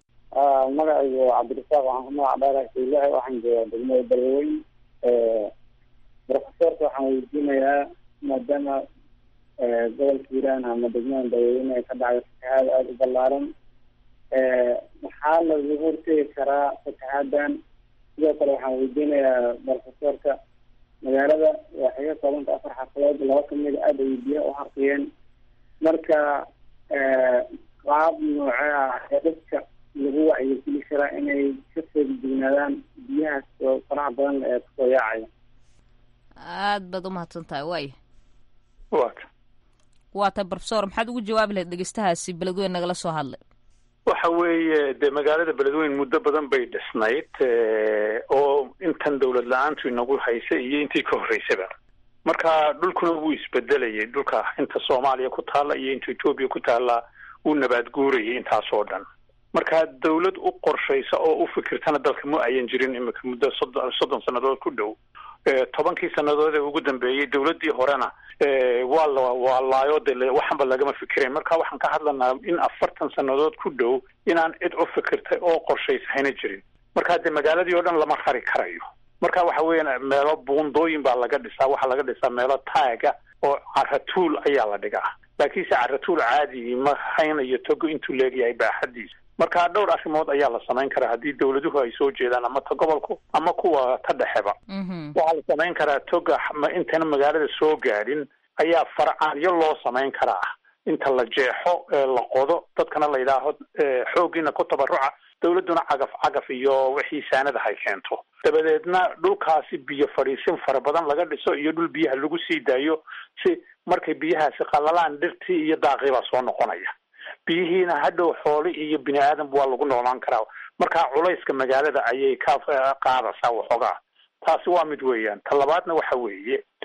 magacaygu cabdirasaaq waxaan ku magac dheerahay saylaha waxaan joogaa degmada beledweyne profesorka waxaan weydiinayaa maadaama gobolka hiiraan ama degmada beledweyne ay ka dhacday fatahaad aada u ballaaran maxaa lagaga hortegi karaa fataxaadan sidoo kale waxaan weydiinayaa profesorka magaalada waxay ka koobanta afar xafadood laba kamida aada ay biyo u harqiyeen marka qaab noocee ah ee dadka lagu wacyigeli karaa inay ka feegdignaadaan biyahaas oo faraha badan ee kasoo yaacaya aad baad umahadsan tahay waaya wa waa tahay profesor maxaad ugu jawaabi lahayd dhegeystahaasi beledweyne nagala soo hadlay waxa weeye dee magaalada beledweyne muddo badan bay dhisnayd oo intan dawlad la-aantu inagu haysay iyo intii ka horreysaba marka dhulkuna wuu isbedelayay dhulka inta soomaaliya ku taalla iyo inta etoobiya ku taalla wuu nabaad guurayay intaasoo dhan marka dawlad u qorshaysa oo u fikirtana dalka ma ayan jirin imika muddo soddon soddon sannadood ku dhow tobankii sannadood ee ugu dambeeyey dawladdii horena waa la waa laayo de waxanba lagama fikirayn marka waxaan ka hadlanaa in afartan sannadood ku dhow inaan cid u fikirtay oo qorshaysa hayna jirin marka dee magaaladii oo dhan lama rari karayo marka waxa weeyaan meelo buundooyin baa laga dhisaa waxaa laga dhisaa meelo taaga oo caratuul ayaa la dhigaa laakiinse caratuul caadi ma haynayo togo intuu leegyahay baaxadiisa marka dhowr arrimood ayaa la samayn karaa haddii dawladuhu ay soo jeedaan ama ta gobolku ama kuwa ta dhexeba waxaa la samayn karaa toga intayna magaalada soo gaadhin ayaa farcaanyo loo samayn karaa inta la jeexo la qodo dadkana la yidhaaho xooggiina ku tabaruca dawladduna cagaf cagaf iyo wixii saanada hay keento dabadeedna dhulkaasi biyo fadhiisin fara badan laga dhiso iyo dhul biyaha lagu sii daayo si markay biyahaasi qalalaan dhirtii iyo daaqii baa soo noqonaya biyihiina hadhow xooli iyo bini aadam waa lagu noolaan karaa marka culayska magaalada ayay ka qaadaysaa waxoogaa taasi waa mid weeyaan ta labaadna waxa weeye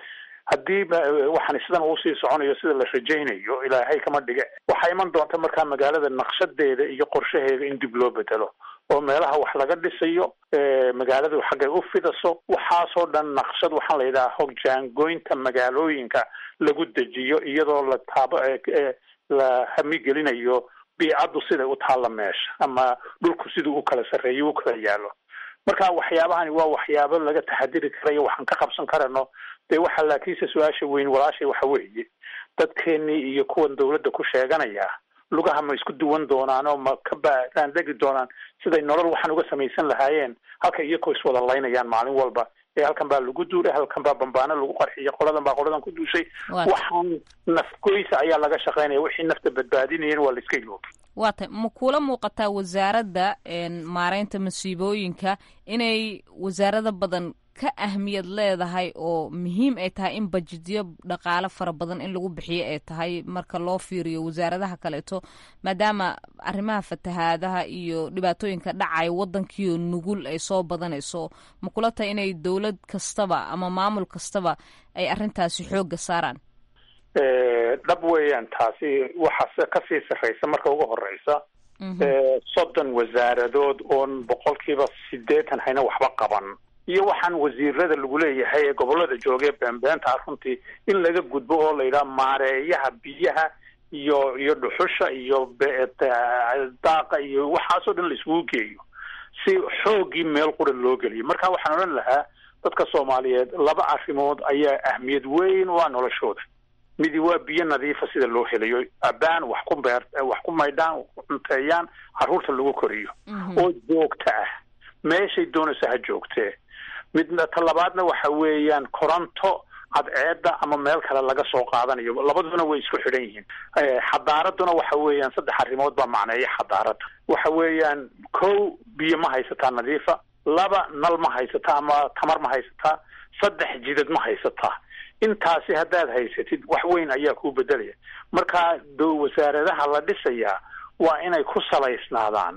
haddii waxaan sidan uu sii soconayo sida la rajaynayo ilaahay kama dhige waxaa iman doonta markaa magaalada naqshadeeda iyo qorshaheeda in dib loo bedelo oo meelaha wax laga dhisayo magaaladu xaggay u fidaso waxaasoo dhan naqshad waxaan la yidhaha hogjaangoynta magaalooyinka lagu dejiyo iyadoo la taabo la hamigelinayo biicaddu siday u taalla meesha ama dhulku siduu u kala sarreeyo u kala yaalo marka waxyaabahani waa waxyaabo laga taxadiri karayo waxaan ka qabsan karano dee waxa laakiinse su-aasha weyn walaashay waxa weeye dadkeenii iyo kuwan dawladda ku sheeganaya lugaha ma isku duwan doonaan oo ma ka baandegi doonaan siday nolol waxaan uga samaysan lahaayeen halka iyakoo iswada laynayaan maalin walba ee halkan baa lagu duulay halkan baa bambaano lagu qarxiyay qoladan baa qoladan ku duushay waxaan nafgoysa ayaa laga shaqaynaya wixii nafta badbaadinayeen waa la iska iloobi waa tay ma kuula muuqataa wasaaradda maareynta masiibooyinka inay wasaarada badan ka ahmiyad leedahay oo muhiim ay tahay in bajidyo dhaqaale fara badan in lagu bixiyo ay tahay marka loo fiiriyo wasaaradaha kaleeto maadaama arrimaha fatahaadaha iyo dhibaatooyinka dhacaya waddankiio nugul ay soo badanayso ma kula tahay inay dowlad kastaba ama maamul kastaba ay arrintaasi xoogga saaraan dhab weeyaan taasi waxaase kasii sarreysa marka ugu horeysa soddon wasaaradood oon boqolkiiba sideetan hayna waxba qaban iyo waxaan wasiirada lagu leeyahay ee gobolada joogee beenbeenta runtii in laga gudbo oo la yidhaha maareeyaha biyaha iyo iyo dhuxusha iyo daaqa iyo waxaasoo dhan la isugu geeyo si xooggii meel qura loo geliyo marka waxaan odhan lahaa dadka soomaaliyeed laba arrimood ayaa ahmiyad weyn u ah noloshooda midi waa biyo nadiifa sida loo helayo abaan wax ku beer wax ku maydhaan wax ku cunteeyaan carruurta lagu koriyo oo joogto ah meeshay doonaysa ha joogtee midna ta labaadna waxa weeyaan koronto cadceedda ama meel kale laga soo qaadanayo labaduna way isku xidhan yihiin xadaaraduna waxa weeyaan saddex arrimood baa macneeya xadaaradda waxa weeyaan kow biyo ma haysataa nadiifa laba nal ma haysataa ama tamar ma haysataa saddex jidad ma haysataa intaasi haddaad haysatid wax weyn ayaa kuu bedelaya marka wasaaradaha la dhisayaa waa inay ku salaysnaadaan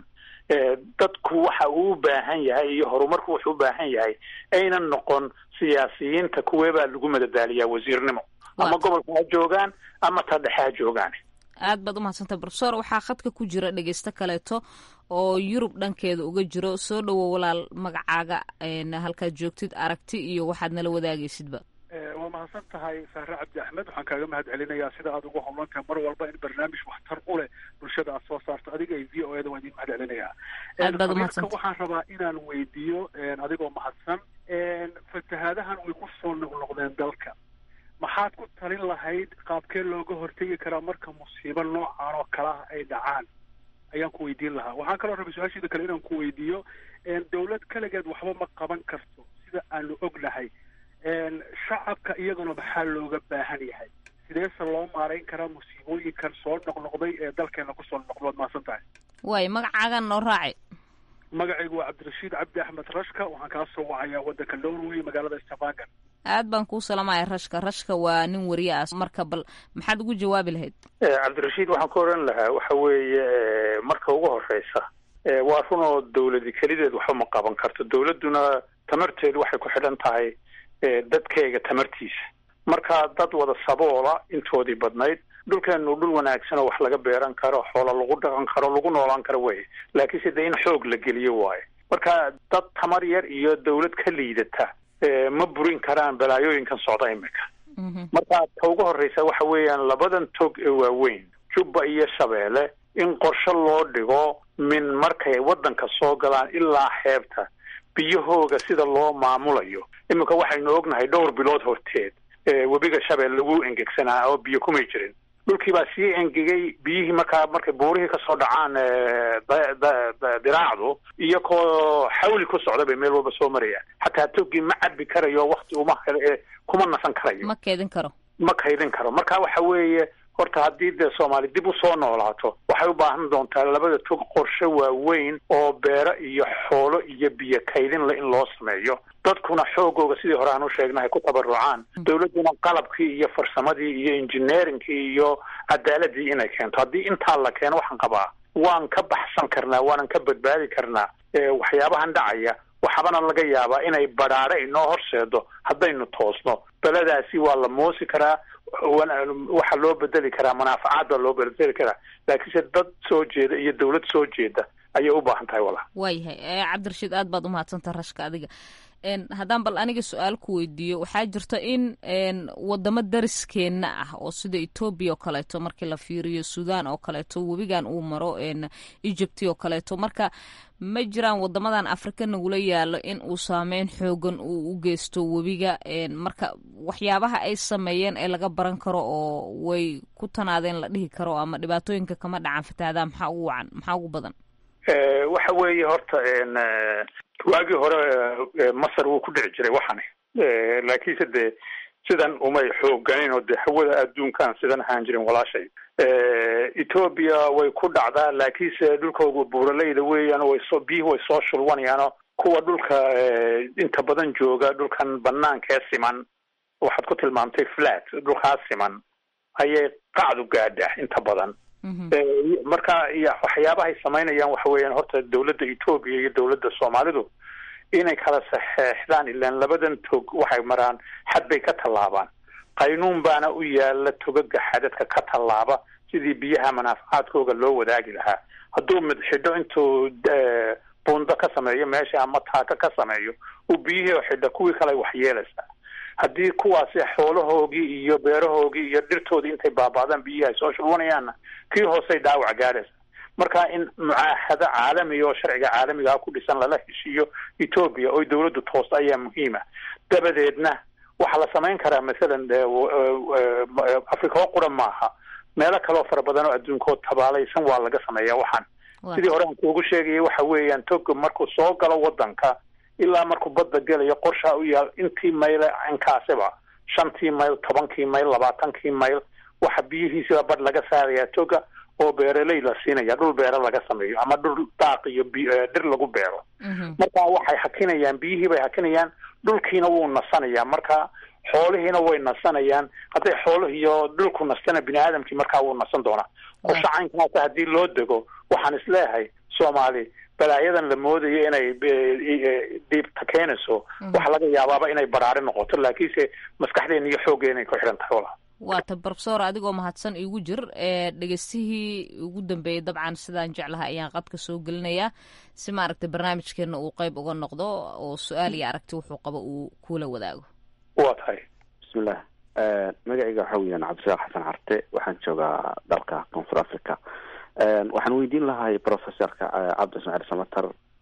dadku waxa uu u baahan yahay iyo horumarku wuxuu u baahan yahay aynan noqon siyaasiyiinta kuweebaa lagu madadaaliyaa wasiirnimo ama gobolka ha joogaan ama ta dhexe ha joogaan aad baad umahadsantay brofesor waxaa khadka ku jira dhegeysto kaleeto oo yurub dhankeeda uga jiro soo dhowow walaal magacaaga halkaad joogtid aragti iyo waxaad nala wadaagaysidba waa mahadsan tahay saare cabdi axmed waxaan kaaga mahad celinayaa sida aad ugu howlan tahay mar walba in barnaamij waxtar u leh bulshada aad soo saarto adiga iyo v o eda waan idin mahad celinayaa fariirka waxaan rabaa inaan weydiiyo adigoo mahadsan fatahaadahan way ku soo noqnoqdeen dalka maxaad ku talin lahayd qaabkee looga hortegi karaa marka musiibo noocan oo kale ah ay dhacaan ayaan ku weydiin lahaa waxaan kaloo rabay su-aashiida kale inaan ku weydiiyo dawlad kaligeed waxba ma qaban karto sida aanu ognahay shacabka iyaguna maxaa looga baahan yahay sideese loo maarayn karaa musiibooyinkan soo noqnoqday ee dalkeena kusoo noqdo waad mahadsan tahay waay magacaagan noo raaci magacaygu waa cabdirashiid cabdi axmed rashka waxaan kaa soo wacayaa waddanka norway magaalada stavanger aad baan kuu salamaya rashka rashka waa nin wariye ah marka bal maxaad ugu jawaabi lahayd cabdirashiid waxaan ku oran lahaa waxa weeye marka ugu horeysa waa run oo dawladi kelideed waxba ma qaban karto dawladduna tamarteedu waxay ku xidhan tahay dadkeega tamartiisa marka dad wada saboola intoodii badnayd dhulkeenu dhul wanaagsan oo wax laga beeran karo xoola lagu dhaqan karo lagu noolaan karo wey laakiinse dee in xoog la geliyo waayo marka dad tamar yar iyo dawlad ka liidata ma burin karaan balaayooyinkan socda imika marka ta ugu horeysa waxa weeyaan labadan tog ee waaweyn jubba iyo shabeelle in qorshe loo dhigo min markay waddanka soo galaan ilaa xeebta biyahooga sida loo maamulayo iminka waxaynu ognahay dhowr bilood horteed webiga shabeel lagu engegsanaa oo biyo kumay jirin dhulkii baa sii engegay biyihii markaa markay buurihii kasoo dhacaan diraacdu iyagoo xawli ku socda bay meel walba soo marayaan xataa togii ma cabi karayo wakti uma kuma nasan karayo ma keedin karo ma kaydin karo marka waxa weeye horta haddii dee soomaali dib usoo noolaato waxay u baahan doontaa labada tog qorshe waaweyn oo beero iyo xoolo iyo biyo kaydin le in loo sameeyo dadkuna xoogooga sidii hore aan u sheegnahay ku tabarucaan dawladduna qalabkii iyo farsamadii iyo engineeringkii iyo cadaaladii inay keento haddii intaa la keeno waxaan qabaa waan ka baxsan karnaa waanan ka badbaadi karnaa waxyaabahan dhacaya waxaabana laga yaabaa inay badhaadhe inoo horseedo haddaynu toosno beladaasi waa la moosi karaa waxaa loo bedeli karaa manaafacaad baa loo bedeli karaa laakiinse dad soo jeeda iyo dawlad soo jeeda ayay u baahan tahay walaal waayahay cabdirashiid aad baad umahadsantaha rashka adiga haddaan bal aniga su-aal ku weydiiyo waxaa jirta in wadamo dariskeenna ah oo sida etoobiya oo kaleeto markii la fiiriyo sudan oo kaleeto webigan uu maro egypt oo kaleeto marka ma jiraan wadamadan afrika nagula yaalo in uu saameyn xoogan uu u geysto webiga marka waxyaabaha ay sameeyeen ee laga baran karo oo way ku tanaadeen la dhihi karo ama dhibaatooyinka kama dhacan fatahadaa maxaa ugu wacan maxaa ugu badan waxa weeye horta waagii hore masar wuu ku dhici jiray waxani laakiinse dee sidan umay xooganin oo dee hawada adduunkan sidan ahaan jirin walaashay ethoobia way ku dhacdaa laakiinse dhulkooda buuraleyda weeyaan way soo biyihii way soo shulwanayaano kuwa dhulka inta badan jooga dhulkan banaankee siman waxaad ku tilmaamtay flat dhulkaas siman ayay qacdu gaadha inta badan marka iyo waxyaabahay samaynayaan waxa weeyaan horta dawladda etoobiya iyo dawladda soomaalidu inay kala saxeexdaan ilaan labadan tog waxay maraan xad bay ka tallaabaan qaynuun baana u yaala togaga xadadka ka tallaaba sidii biyaha manaafacaadkooga loo wadaagi lahaa hadduu mid xidho intuu buundo ka sameeyo meesha ama taaka ka sameeyo uu biyihii oo xidho kuwii kale wax yeelaysaa haddii kuwaasi xoolahoogii iyo beerahoogii iyo dhirtoodii intay baaba'daan biyihii ay soo shulwanayaanna kii hoosey dhaawac gaadhaysa marka in mucaahado caalamiga oo sharciga caalamigaa ku dhisan lala heshiiyo etoobiya oo dawladdu toosta ayaa muhiima dabadeedna waxaa la samayn karaa masalan africa oo qura maaha meelo kaleoo fara badan oo adduunkood tabaalaysan waa laga sameeyaa waxaan sidii hore aan kuugu sheegayay waxa weeyaan toga markuu soo galo wadanka ilaa markuu badda gelayo qorshaa u yaal intii mayle inkaasiba shantii mayl tobankii mayl labaatankii mayl waxa biyihiisiba badh laga saarayaa toga oo beeraley la siinaya dhul beero laga sameeyo ama dhul daaq iyo dhir lagu beero marka waxay hakinayaan biyihii bay hakinayaan dhulkiina wuu nasanayaa marka xoolihiina way nasanayaan hadday xoolihiiyo dhulku nastana bini aadamkii markaa wuu nasan doonaa qorsho caynkaasa haddii loo dego waxaan isleeyahay soomaali balaayadan la moodayo inay dhiibta keenayso waxa laga yaabaaba inay baraari noqoto laakiinse maskaxdeena iyo xooggeena ay ku xidhan tahay walaal waata brofesor adigoo mahadsan iigu jir ee dhegeystihii ugu dambeeyey dabcan sidaan jeclahay ayaan qadka soo gelinayaa si maaragtay barnaamijkeena uu qeyb uga noqdo oo su-aal iyo aragti wuxuu qabo uu kula wadaago waa tahay bismillah magacayga waxa weeyaan cabdishaaq xasan carte waxaan joogaa dalka koonfur africa waxaan weydiin lahay professorka cabdi ismaaciil samatar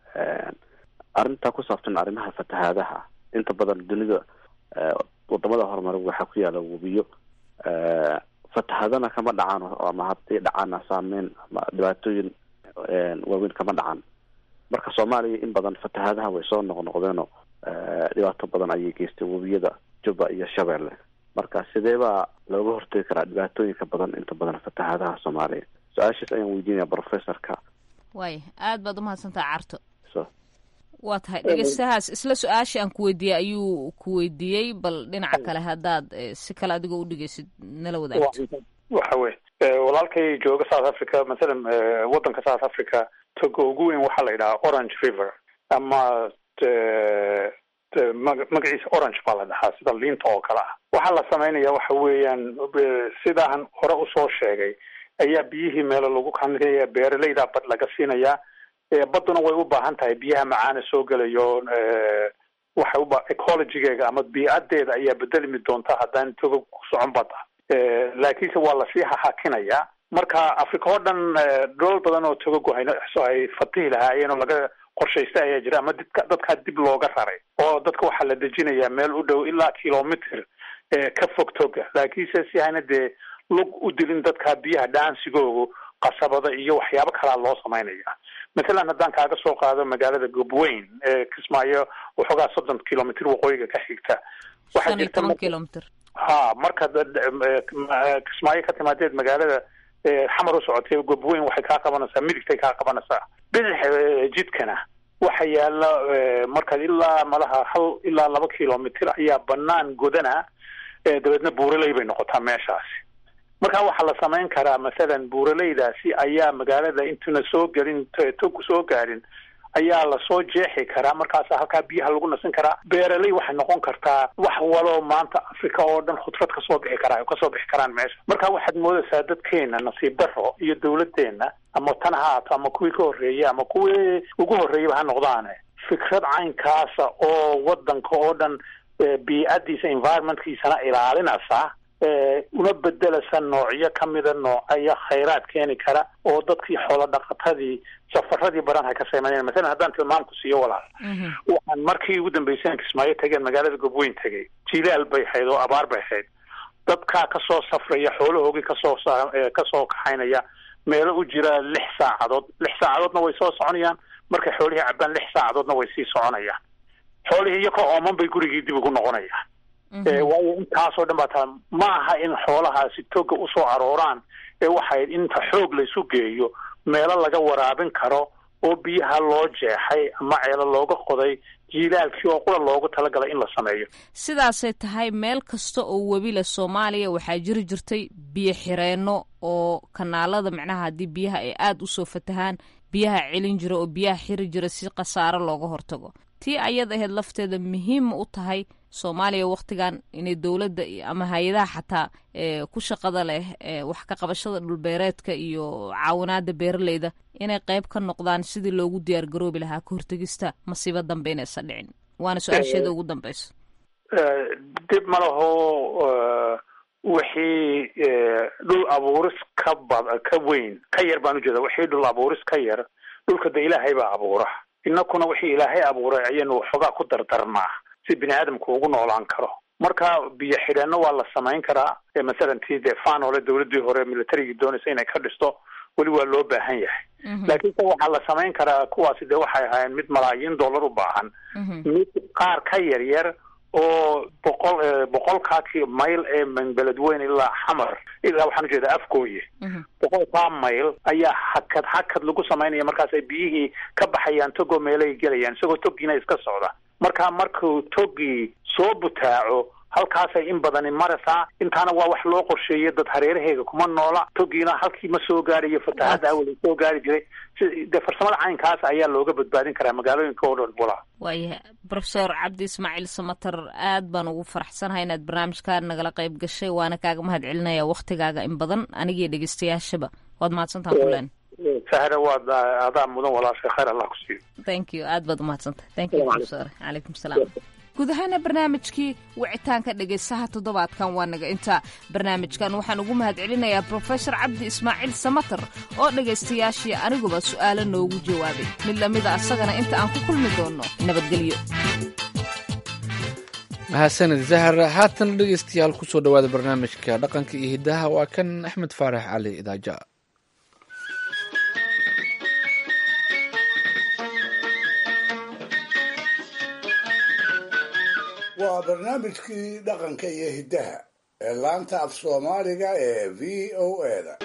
arrinta ku saabsan arrimaha fatahaadaha inta badan dunida wadamada horumar waxaa ku yaala webiyo fatahadana kama dhacaan ama haddii dhacaana saameyn ama dhibaatooyin waaweyn kama dhacaan marka soomaaliya in badan fatahaadaha way soo noqnoqdeenoo dhibaato badan ayay geystay webiyada jubba iyo shabeelle marka sidee baa looga hortegi karaa dhibaatooyinka badan inta badan fatahaadaha soomaaliya su-aashaas ayaan weydiinaya professorka waaya aad baad umahadsantaha carto so waa tahay dhegeystahaas isla su-aashii aan ku weydiiyey ayuu ku weydiiyey bal dhinaca kale haddaad si kale adigoo u dhegeysid nala wadaagto waxa wey walaalkay jooga south africa masalan waddanka south africa toga ugu weyn waxaa la yidhahaa orange river ama magaciisa orange baa la dhahaa sida liinta oo kale ah waxaa la samaynaya waxa weeyaan sidaan hore usoo sheegay ayaa biyihii meelo lagu kanaya beeraleyda bad laga siinayaa badduna way u baahan tahay biyaha macaana soo gelayo waxay uba ecologigeega ama biicadeeda ayaa bedelmi doonta haddaan toga ku socon badda laakiinse waa lasii hahakinayaa marka africa oo dhan dholol badan oo togagu hayso ay fatihi lahaayeen oo laga qorshaysta ayaa jira ama didka dadkaa dib looga raray oo dadka waxaa la dejinayaa meel u dhow ilaa kilomitr ka fog toga laakiinse si hayna dee lug u dilin dadkaa biyaha dhaansigoogu qasabada iyo waxyaabo kalaa loo samaynaya mathalan haddaan kaaga soo qaado magaalada gobweyn ee kismaayo waxoogaa soddon kilomitr waqooyiga ka xigta shan iyo toban kilomitr ha marka kismaayo ka timaadeed magaalada xamar u socotay gobweyn waxay kaa qabanaysaa midigtay kaa qabanaysaa bidix jidkana waxa yaala markaad ilaa malaha hal ilaa laba kilomitr ayaa banaan godana dabeedna buuraley bay noqotaa meeshaasi marka waxaa la samayn karaa masalan buuraleydaasi ayaa magaalada intuna soo gelin togu soo gaarin ayaa lasoo jeexi karaa markaasa halkaa biyaha lagu nasin karaa beeraley waxay noqon kartaa wax waloo maanta africa oo dhan khudrad kasoo bixi karaa kasoo bixi karaan meesha marka waxaad moodaysaa dadkeena nasiib daro iyo dawladdeena ama tan ha haato ama kuwii ka horreeyey ama kuwii ugu horreeyaba ha noqdaane fikrad caynkaasa oo wadanka oo dhan biicadiisa environmentkiisana ilaalinaysa una bedelasa noocyo kamida noocaya khayraad keeni kara oo dadkii xoolo dhaqatadii safaradii baran hay ka sameynayaan masalan haddaan tilmaamku siiyo walaal waxaan markii ugu dambeysay kismaayo tageen magaalada gobweyn tegay jilaal bay ahayd oo abaar bay ahayd dadkaa kasoo safraya xoolahoogii kasoo kasoo kaxaynaya meelo u jira lix saacadood lix saacadoodna way soo soconayaan markay xoolihii cabaan lix saacadoodna way sii soconayaan xoolihii iyo ka ooman bay gurigii dib ugu noqonayaan waayo intaasoo dhan baa taa ma aha in xoolahaasi toga usoo arooraan ee waxay inta xoog laysu geeyo meelo laga waraabin karo oo biyaha loo jeexay ama ceelo looga qoday jiilaalkii oo qura loogu talagalay in la sameeyo sidaasay tahay meel kasta oo webila soomaaliya waxaa jiri jirtay biyo xireenno oo kanaalada macnaha haddii biyaha ay aada usoo fatahaan biyaha celin jira oo biyaha xiri jira si khasaaro looga hortago tii ayad ahayd lafteeda muhiima u tahay soomaaliya wakhtigan inay dowladda ama hay-adaha xataa ku shaqada leh wax ka qabashada dhulbeereedka iyo caawinaada beeraleyda inay qayb ka noqdaan sidii loogu diyaar garoobi lahaa ka hortegista masiibo dambe inaysan dhicin waana su-aasheeda ugu dambeyso dib ma laho wixii dhul abuuris ka bad ka weyn ka yar baan ujeeda wixii dhul abuuris ka yar dhulka de ilaahay baa abuura inakuna wixii ilaahay abuuray ayaynu waxoogaa ku dardarnaa si bini aadamku ugu noolaan karo marka biyo xidheenno waa la samayn karaa masalan tii dee fanole dawladdii hore militarigii doonaysa inay ka dhisto weli waa loo baahan yahay laakiinse waxaa la samayn karaa kuwaasi dee waxay ahaayeen mid malaayiin dollar u baahan mid qaar ka yar yar oo boqol boqolkaakii mayl ee beledweyn ilaa xamar ilaa waxaan ujeeda afgooye boqolkaa mayl ayaa hakad hakad lagu samaynaya markaas ay biyihii ka baxayaan togoo meelay gelayaan isagoo togiina iska socda marka markuu togii soo butaaco halkaasay in badani maraysaa intaana waa wax loo qorsheeyay dad hareeraheega kuma noola togiina halkii ma soo gaarayo fatahadda awal soo gaari jiray si dee farsamada caynkaas ayaa looga badbaadin karaa magaalooyinka oo dhan walaa waayahay profesor cabdi ismaaciil samater aad baan ugu faraxsanahay inaad barnaamijkaa nagala qayb gashay waana kaaga mahad celinaya waktigaaga in badan anigii dhegeystayaashaba waad mahadsantaha kulen sahre waad adaa mudan walaasha khayr allah ku siiyo thank you aad baad umahadsantahay thank you profesor calaykum salaam guud ahaana barnaamijkii wicitaanka dhegaysaha toddobaadkan waa naga intaa barnaamijkan waxaan ugu mahad celinayaa brofesor cabdi ismaaciil samater oo dhegaystayaashii aniguba su'aalo noogu jawaabay mid lamida asagana inta aan ku kulmi doonno nabadgelyo mahadsanid zahar haatan dhegaystayaal kusoo dhowaada barnaamijka dhaqanka iyo hiddaha waa kan axmed faarax cali idaaja waa barnaamijkii dhaqanka iyo hiddaha ee laanta af soomaaliga ee v o eda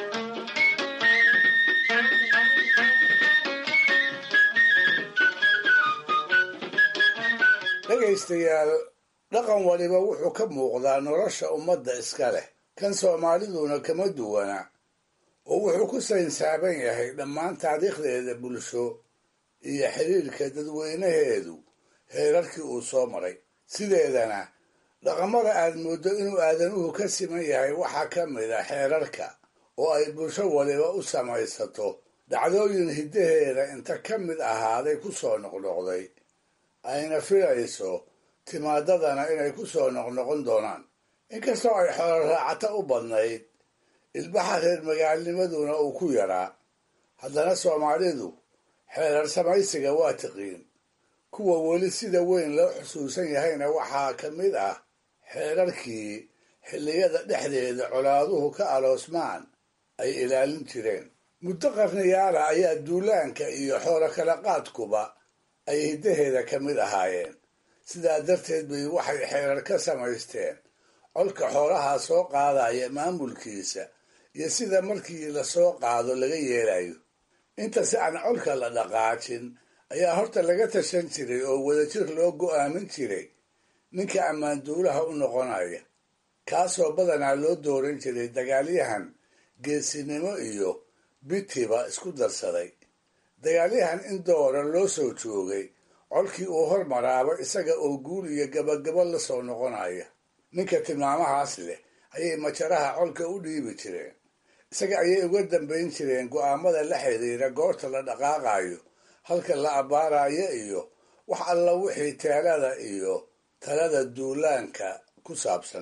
dhegaystayaal dhaqan waliba wuxuu ka muuqdaa nolosha ummadda iska leh kan soomaaliduna kama duwana oo wuxuu ku saynsaaban yahay dhammaan taariikhdeeda bulsho iyo xiriirka dadweynaheedu heerarkii uu soo maray sideedana dhaqamada aad mooddo inuu aadanuhu ka siman yahay waxaa ka mid a xeerarka oo ay bulsho waliba u samaysato dhacdooyin hiddaheeda inta ka mid ahaaday ku soo noqnoqday ayna filayso timaadadana inay ku soo noqnoqon doonaan inkastoo ay xoolo raacata u badnayd ilbaxa reer magaalnimaduna uu ku yaraa haddana soomaalidu xeerar samaysiga waa tiqiin kuwa weli sida weyn loo xusuusan yahayna waxaa ka mid ah xeerarkii xilliyada dhexdeeda colaaduhu ka aloosmaan ay ilaalin jireen muddo qarniyaala ayaa duulaanka iyo xoolo kala qaadkuba ay hiddaheeda ka mid ahaayeen sidaa darteed bay waxay xeerar ka samaysteen colka xoolaha soo qaadaya maamulkiisa iyo sida markii lasoo qaado laga yeelayo inta si aan colka la dhaqaajin ayaa horta laga tashan jiray oo wadajir loo go'aamin jiray ninka ammaanduulaha u noqonaya kaasoo badanaa loo dooran jiray dagaalyahan geesinimo iyo bitiba isku darsaday dagaalyahan in doora loo soo joogay colkii uu hormaraaba isaga oo guul iyo gabagabo la soo noqonaya ninka tilmaamahaas leh ayay majaraha colka u dhiibi jireen isaga ayay uga dambayn jireen go'aamada la xiriira goorta la dhaqaaqayo halka la abbaarayo iyo wax alla wixii teelada iyo talada duulaanka ku saabsan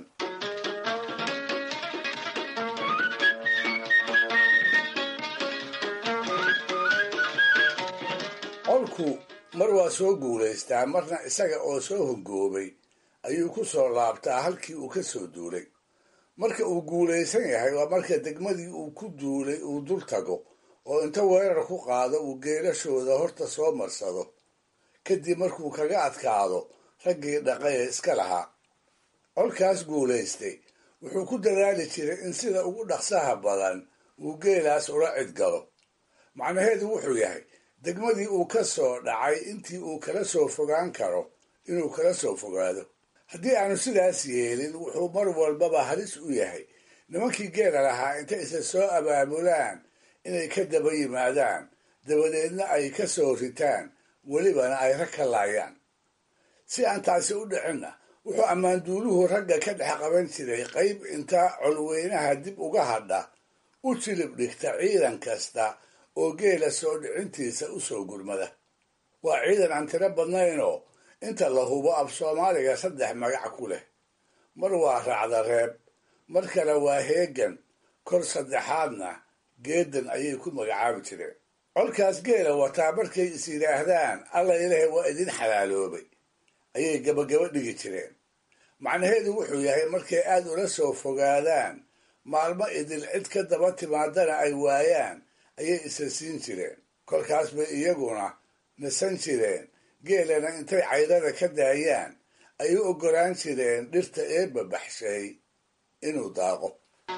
colku mar waa soo guulaystaa marna isaga oo soo hongoobay ayuu ku soo laabtaa halkii uu ka soo duulay marka uu guulaysan yahay waa marka degmadii uu ku duulay uu dul tago oo inta weerar ku qaado uu geelashooda horta soo marsado kadib markuu kaga adkaado raggii dhaqay ee iska lahaa colkaas guulaystay wuxuu ku dadaali jiray in sida ugu dhaqsaha badan uu geelaas ula cidgalo macnaheedu wuxuu yahay degmadii uu ka soo dhacay intii uu kala soo fogaan karo inuu kala soo fogaado haddii aanu sidaas yeelin wuxuu mar walbaba halis u yahay nimankii geela lahaa intay isa soo abaabulaan inay ka daba yimaadaan dabadeedna ay ka soo ritaan welibana ay rag ka laayaan si aan taasi u dhicinna wuxuu ammaanduuluhu ragga ka dhex qaban jiray qayb inta colweynaha dib uga hadha u jilib dhigta ciidan kasta oo geela soo dhicintiisa u soo gurmada waa ciidan aan tiro badnaynoo inta la hubo af soomaaliga saddex magac ku leh mar waa raacda reeb mar kale waa heegan kor saddexaadna geedan ayay ku magacaabi jireen colkaas geela wataa markay is yidhaahdaan alla ilaahay waa idin xalaaloobay ayay gabagaba dhigi jireen macnaheedu wuxuu yahay markay aad ula soo fogaadaan maalmo idil cid ka daba timaadana ay waayaan ayay isa siin jireen kolkaas bay iyaguna nasan jireen geelana intay caydada ka daayaan ay u oggolaan jireen dhirta eebba baxshay inuu daaqo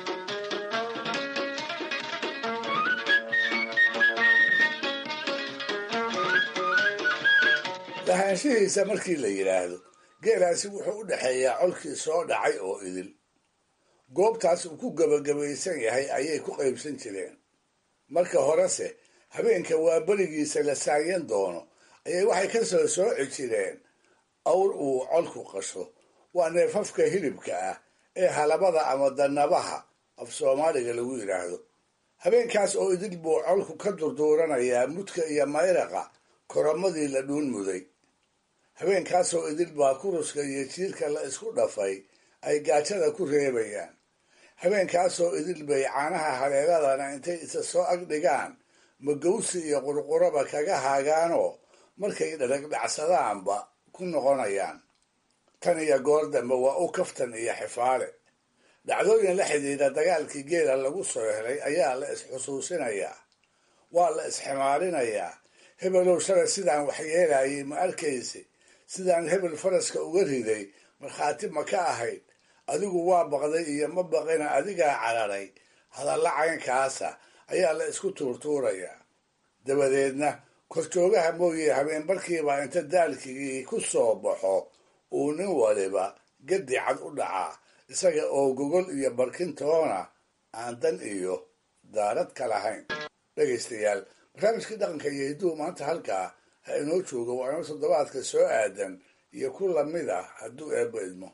lahaanshihiisa markii la yidhaahdo geelaasi wuxuu u dhexeeyaa colkii soo dhacay oo idil goobtaas uu ku gebagabaysan yahay ayay ku qaybsan jireen marka horese habeenka waa berigiisa la saayan doono ayay waxay ka soo sooci jireen awr uu colku qasho waa neefafka hilibka ah ee halabada ama dannabaha af soomaaliga lagu yidhaahdo habeenkaas oo idil buu colku ka durduuranayaa mudka iyo mayraqa koromadii la dhuun muday habeenkaasoo idil baa kuruska iyo jiirka la isku dhafay ay gaajada ku reebayaan habeenkaasoo idil bay caanaha haleeladana intay isa soo ag dhigaan magawsi iyo qurquraba kaga haagaanoo markay dharagdhacsadaanba ku noqonayaan tan iyo goor dambe waa u kaftan iyo xifaale dhacdooyin la xidhiidha dagaalkii geela lagu soo helay ayaa la isxusuusinayaa waa la isximaarinayaa hebelow shalay sidaan waxyeelayay ma arkaysi sidaan hebel faraska uga riday markhaati ma ka ahayd adigu waa baqday iyo ma baqina adigaa cararay hadalla caynkaasa ayaa la isku tuurtuurayaa dabadeedna korjoogaha mooye habeenbarkiibaa inta daalkigii ku soo baxo uu nin waliba gadi cad u dhacaa isaga oo gogol iyo barkintoona aan dan iyo daarad ka lahayn dhegaystayaal barnaamijkii dhaqanka iyo hidduu maanta halkaa ha inoo joogo waa inoo toddobaadka soo aadan iyo ku lamid ah hadduu eebba idmo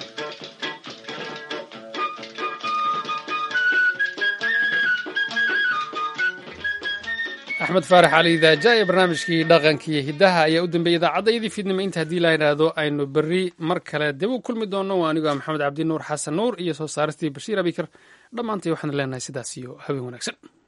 axmed faarax cali daaja ee barnaamijkii dhaqankiiyo hiddaha ayaa u dambeeyey idaacaddaydii fiidnimo inta haddii la yidhaahdo aynu berri mar kale dib u kulmi doonno waa anigoo maxamed cabdi nuur xasan nuur iyo soo saaristii bashiir abikar dhammaantay waxaan leenahay sidaas iyo habeen wanaagsan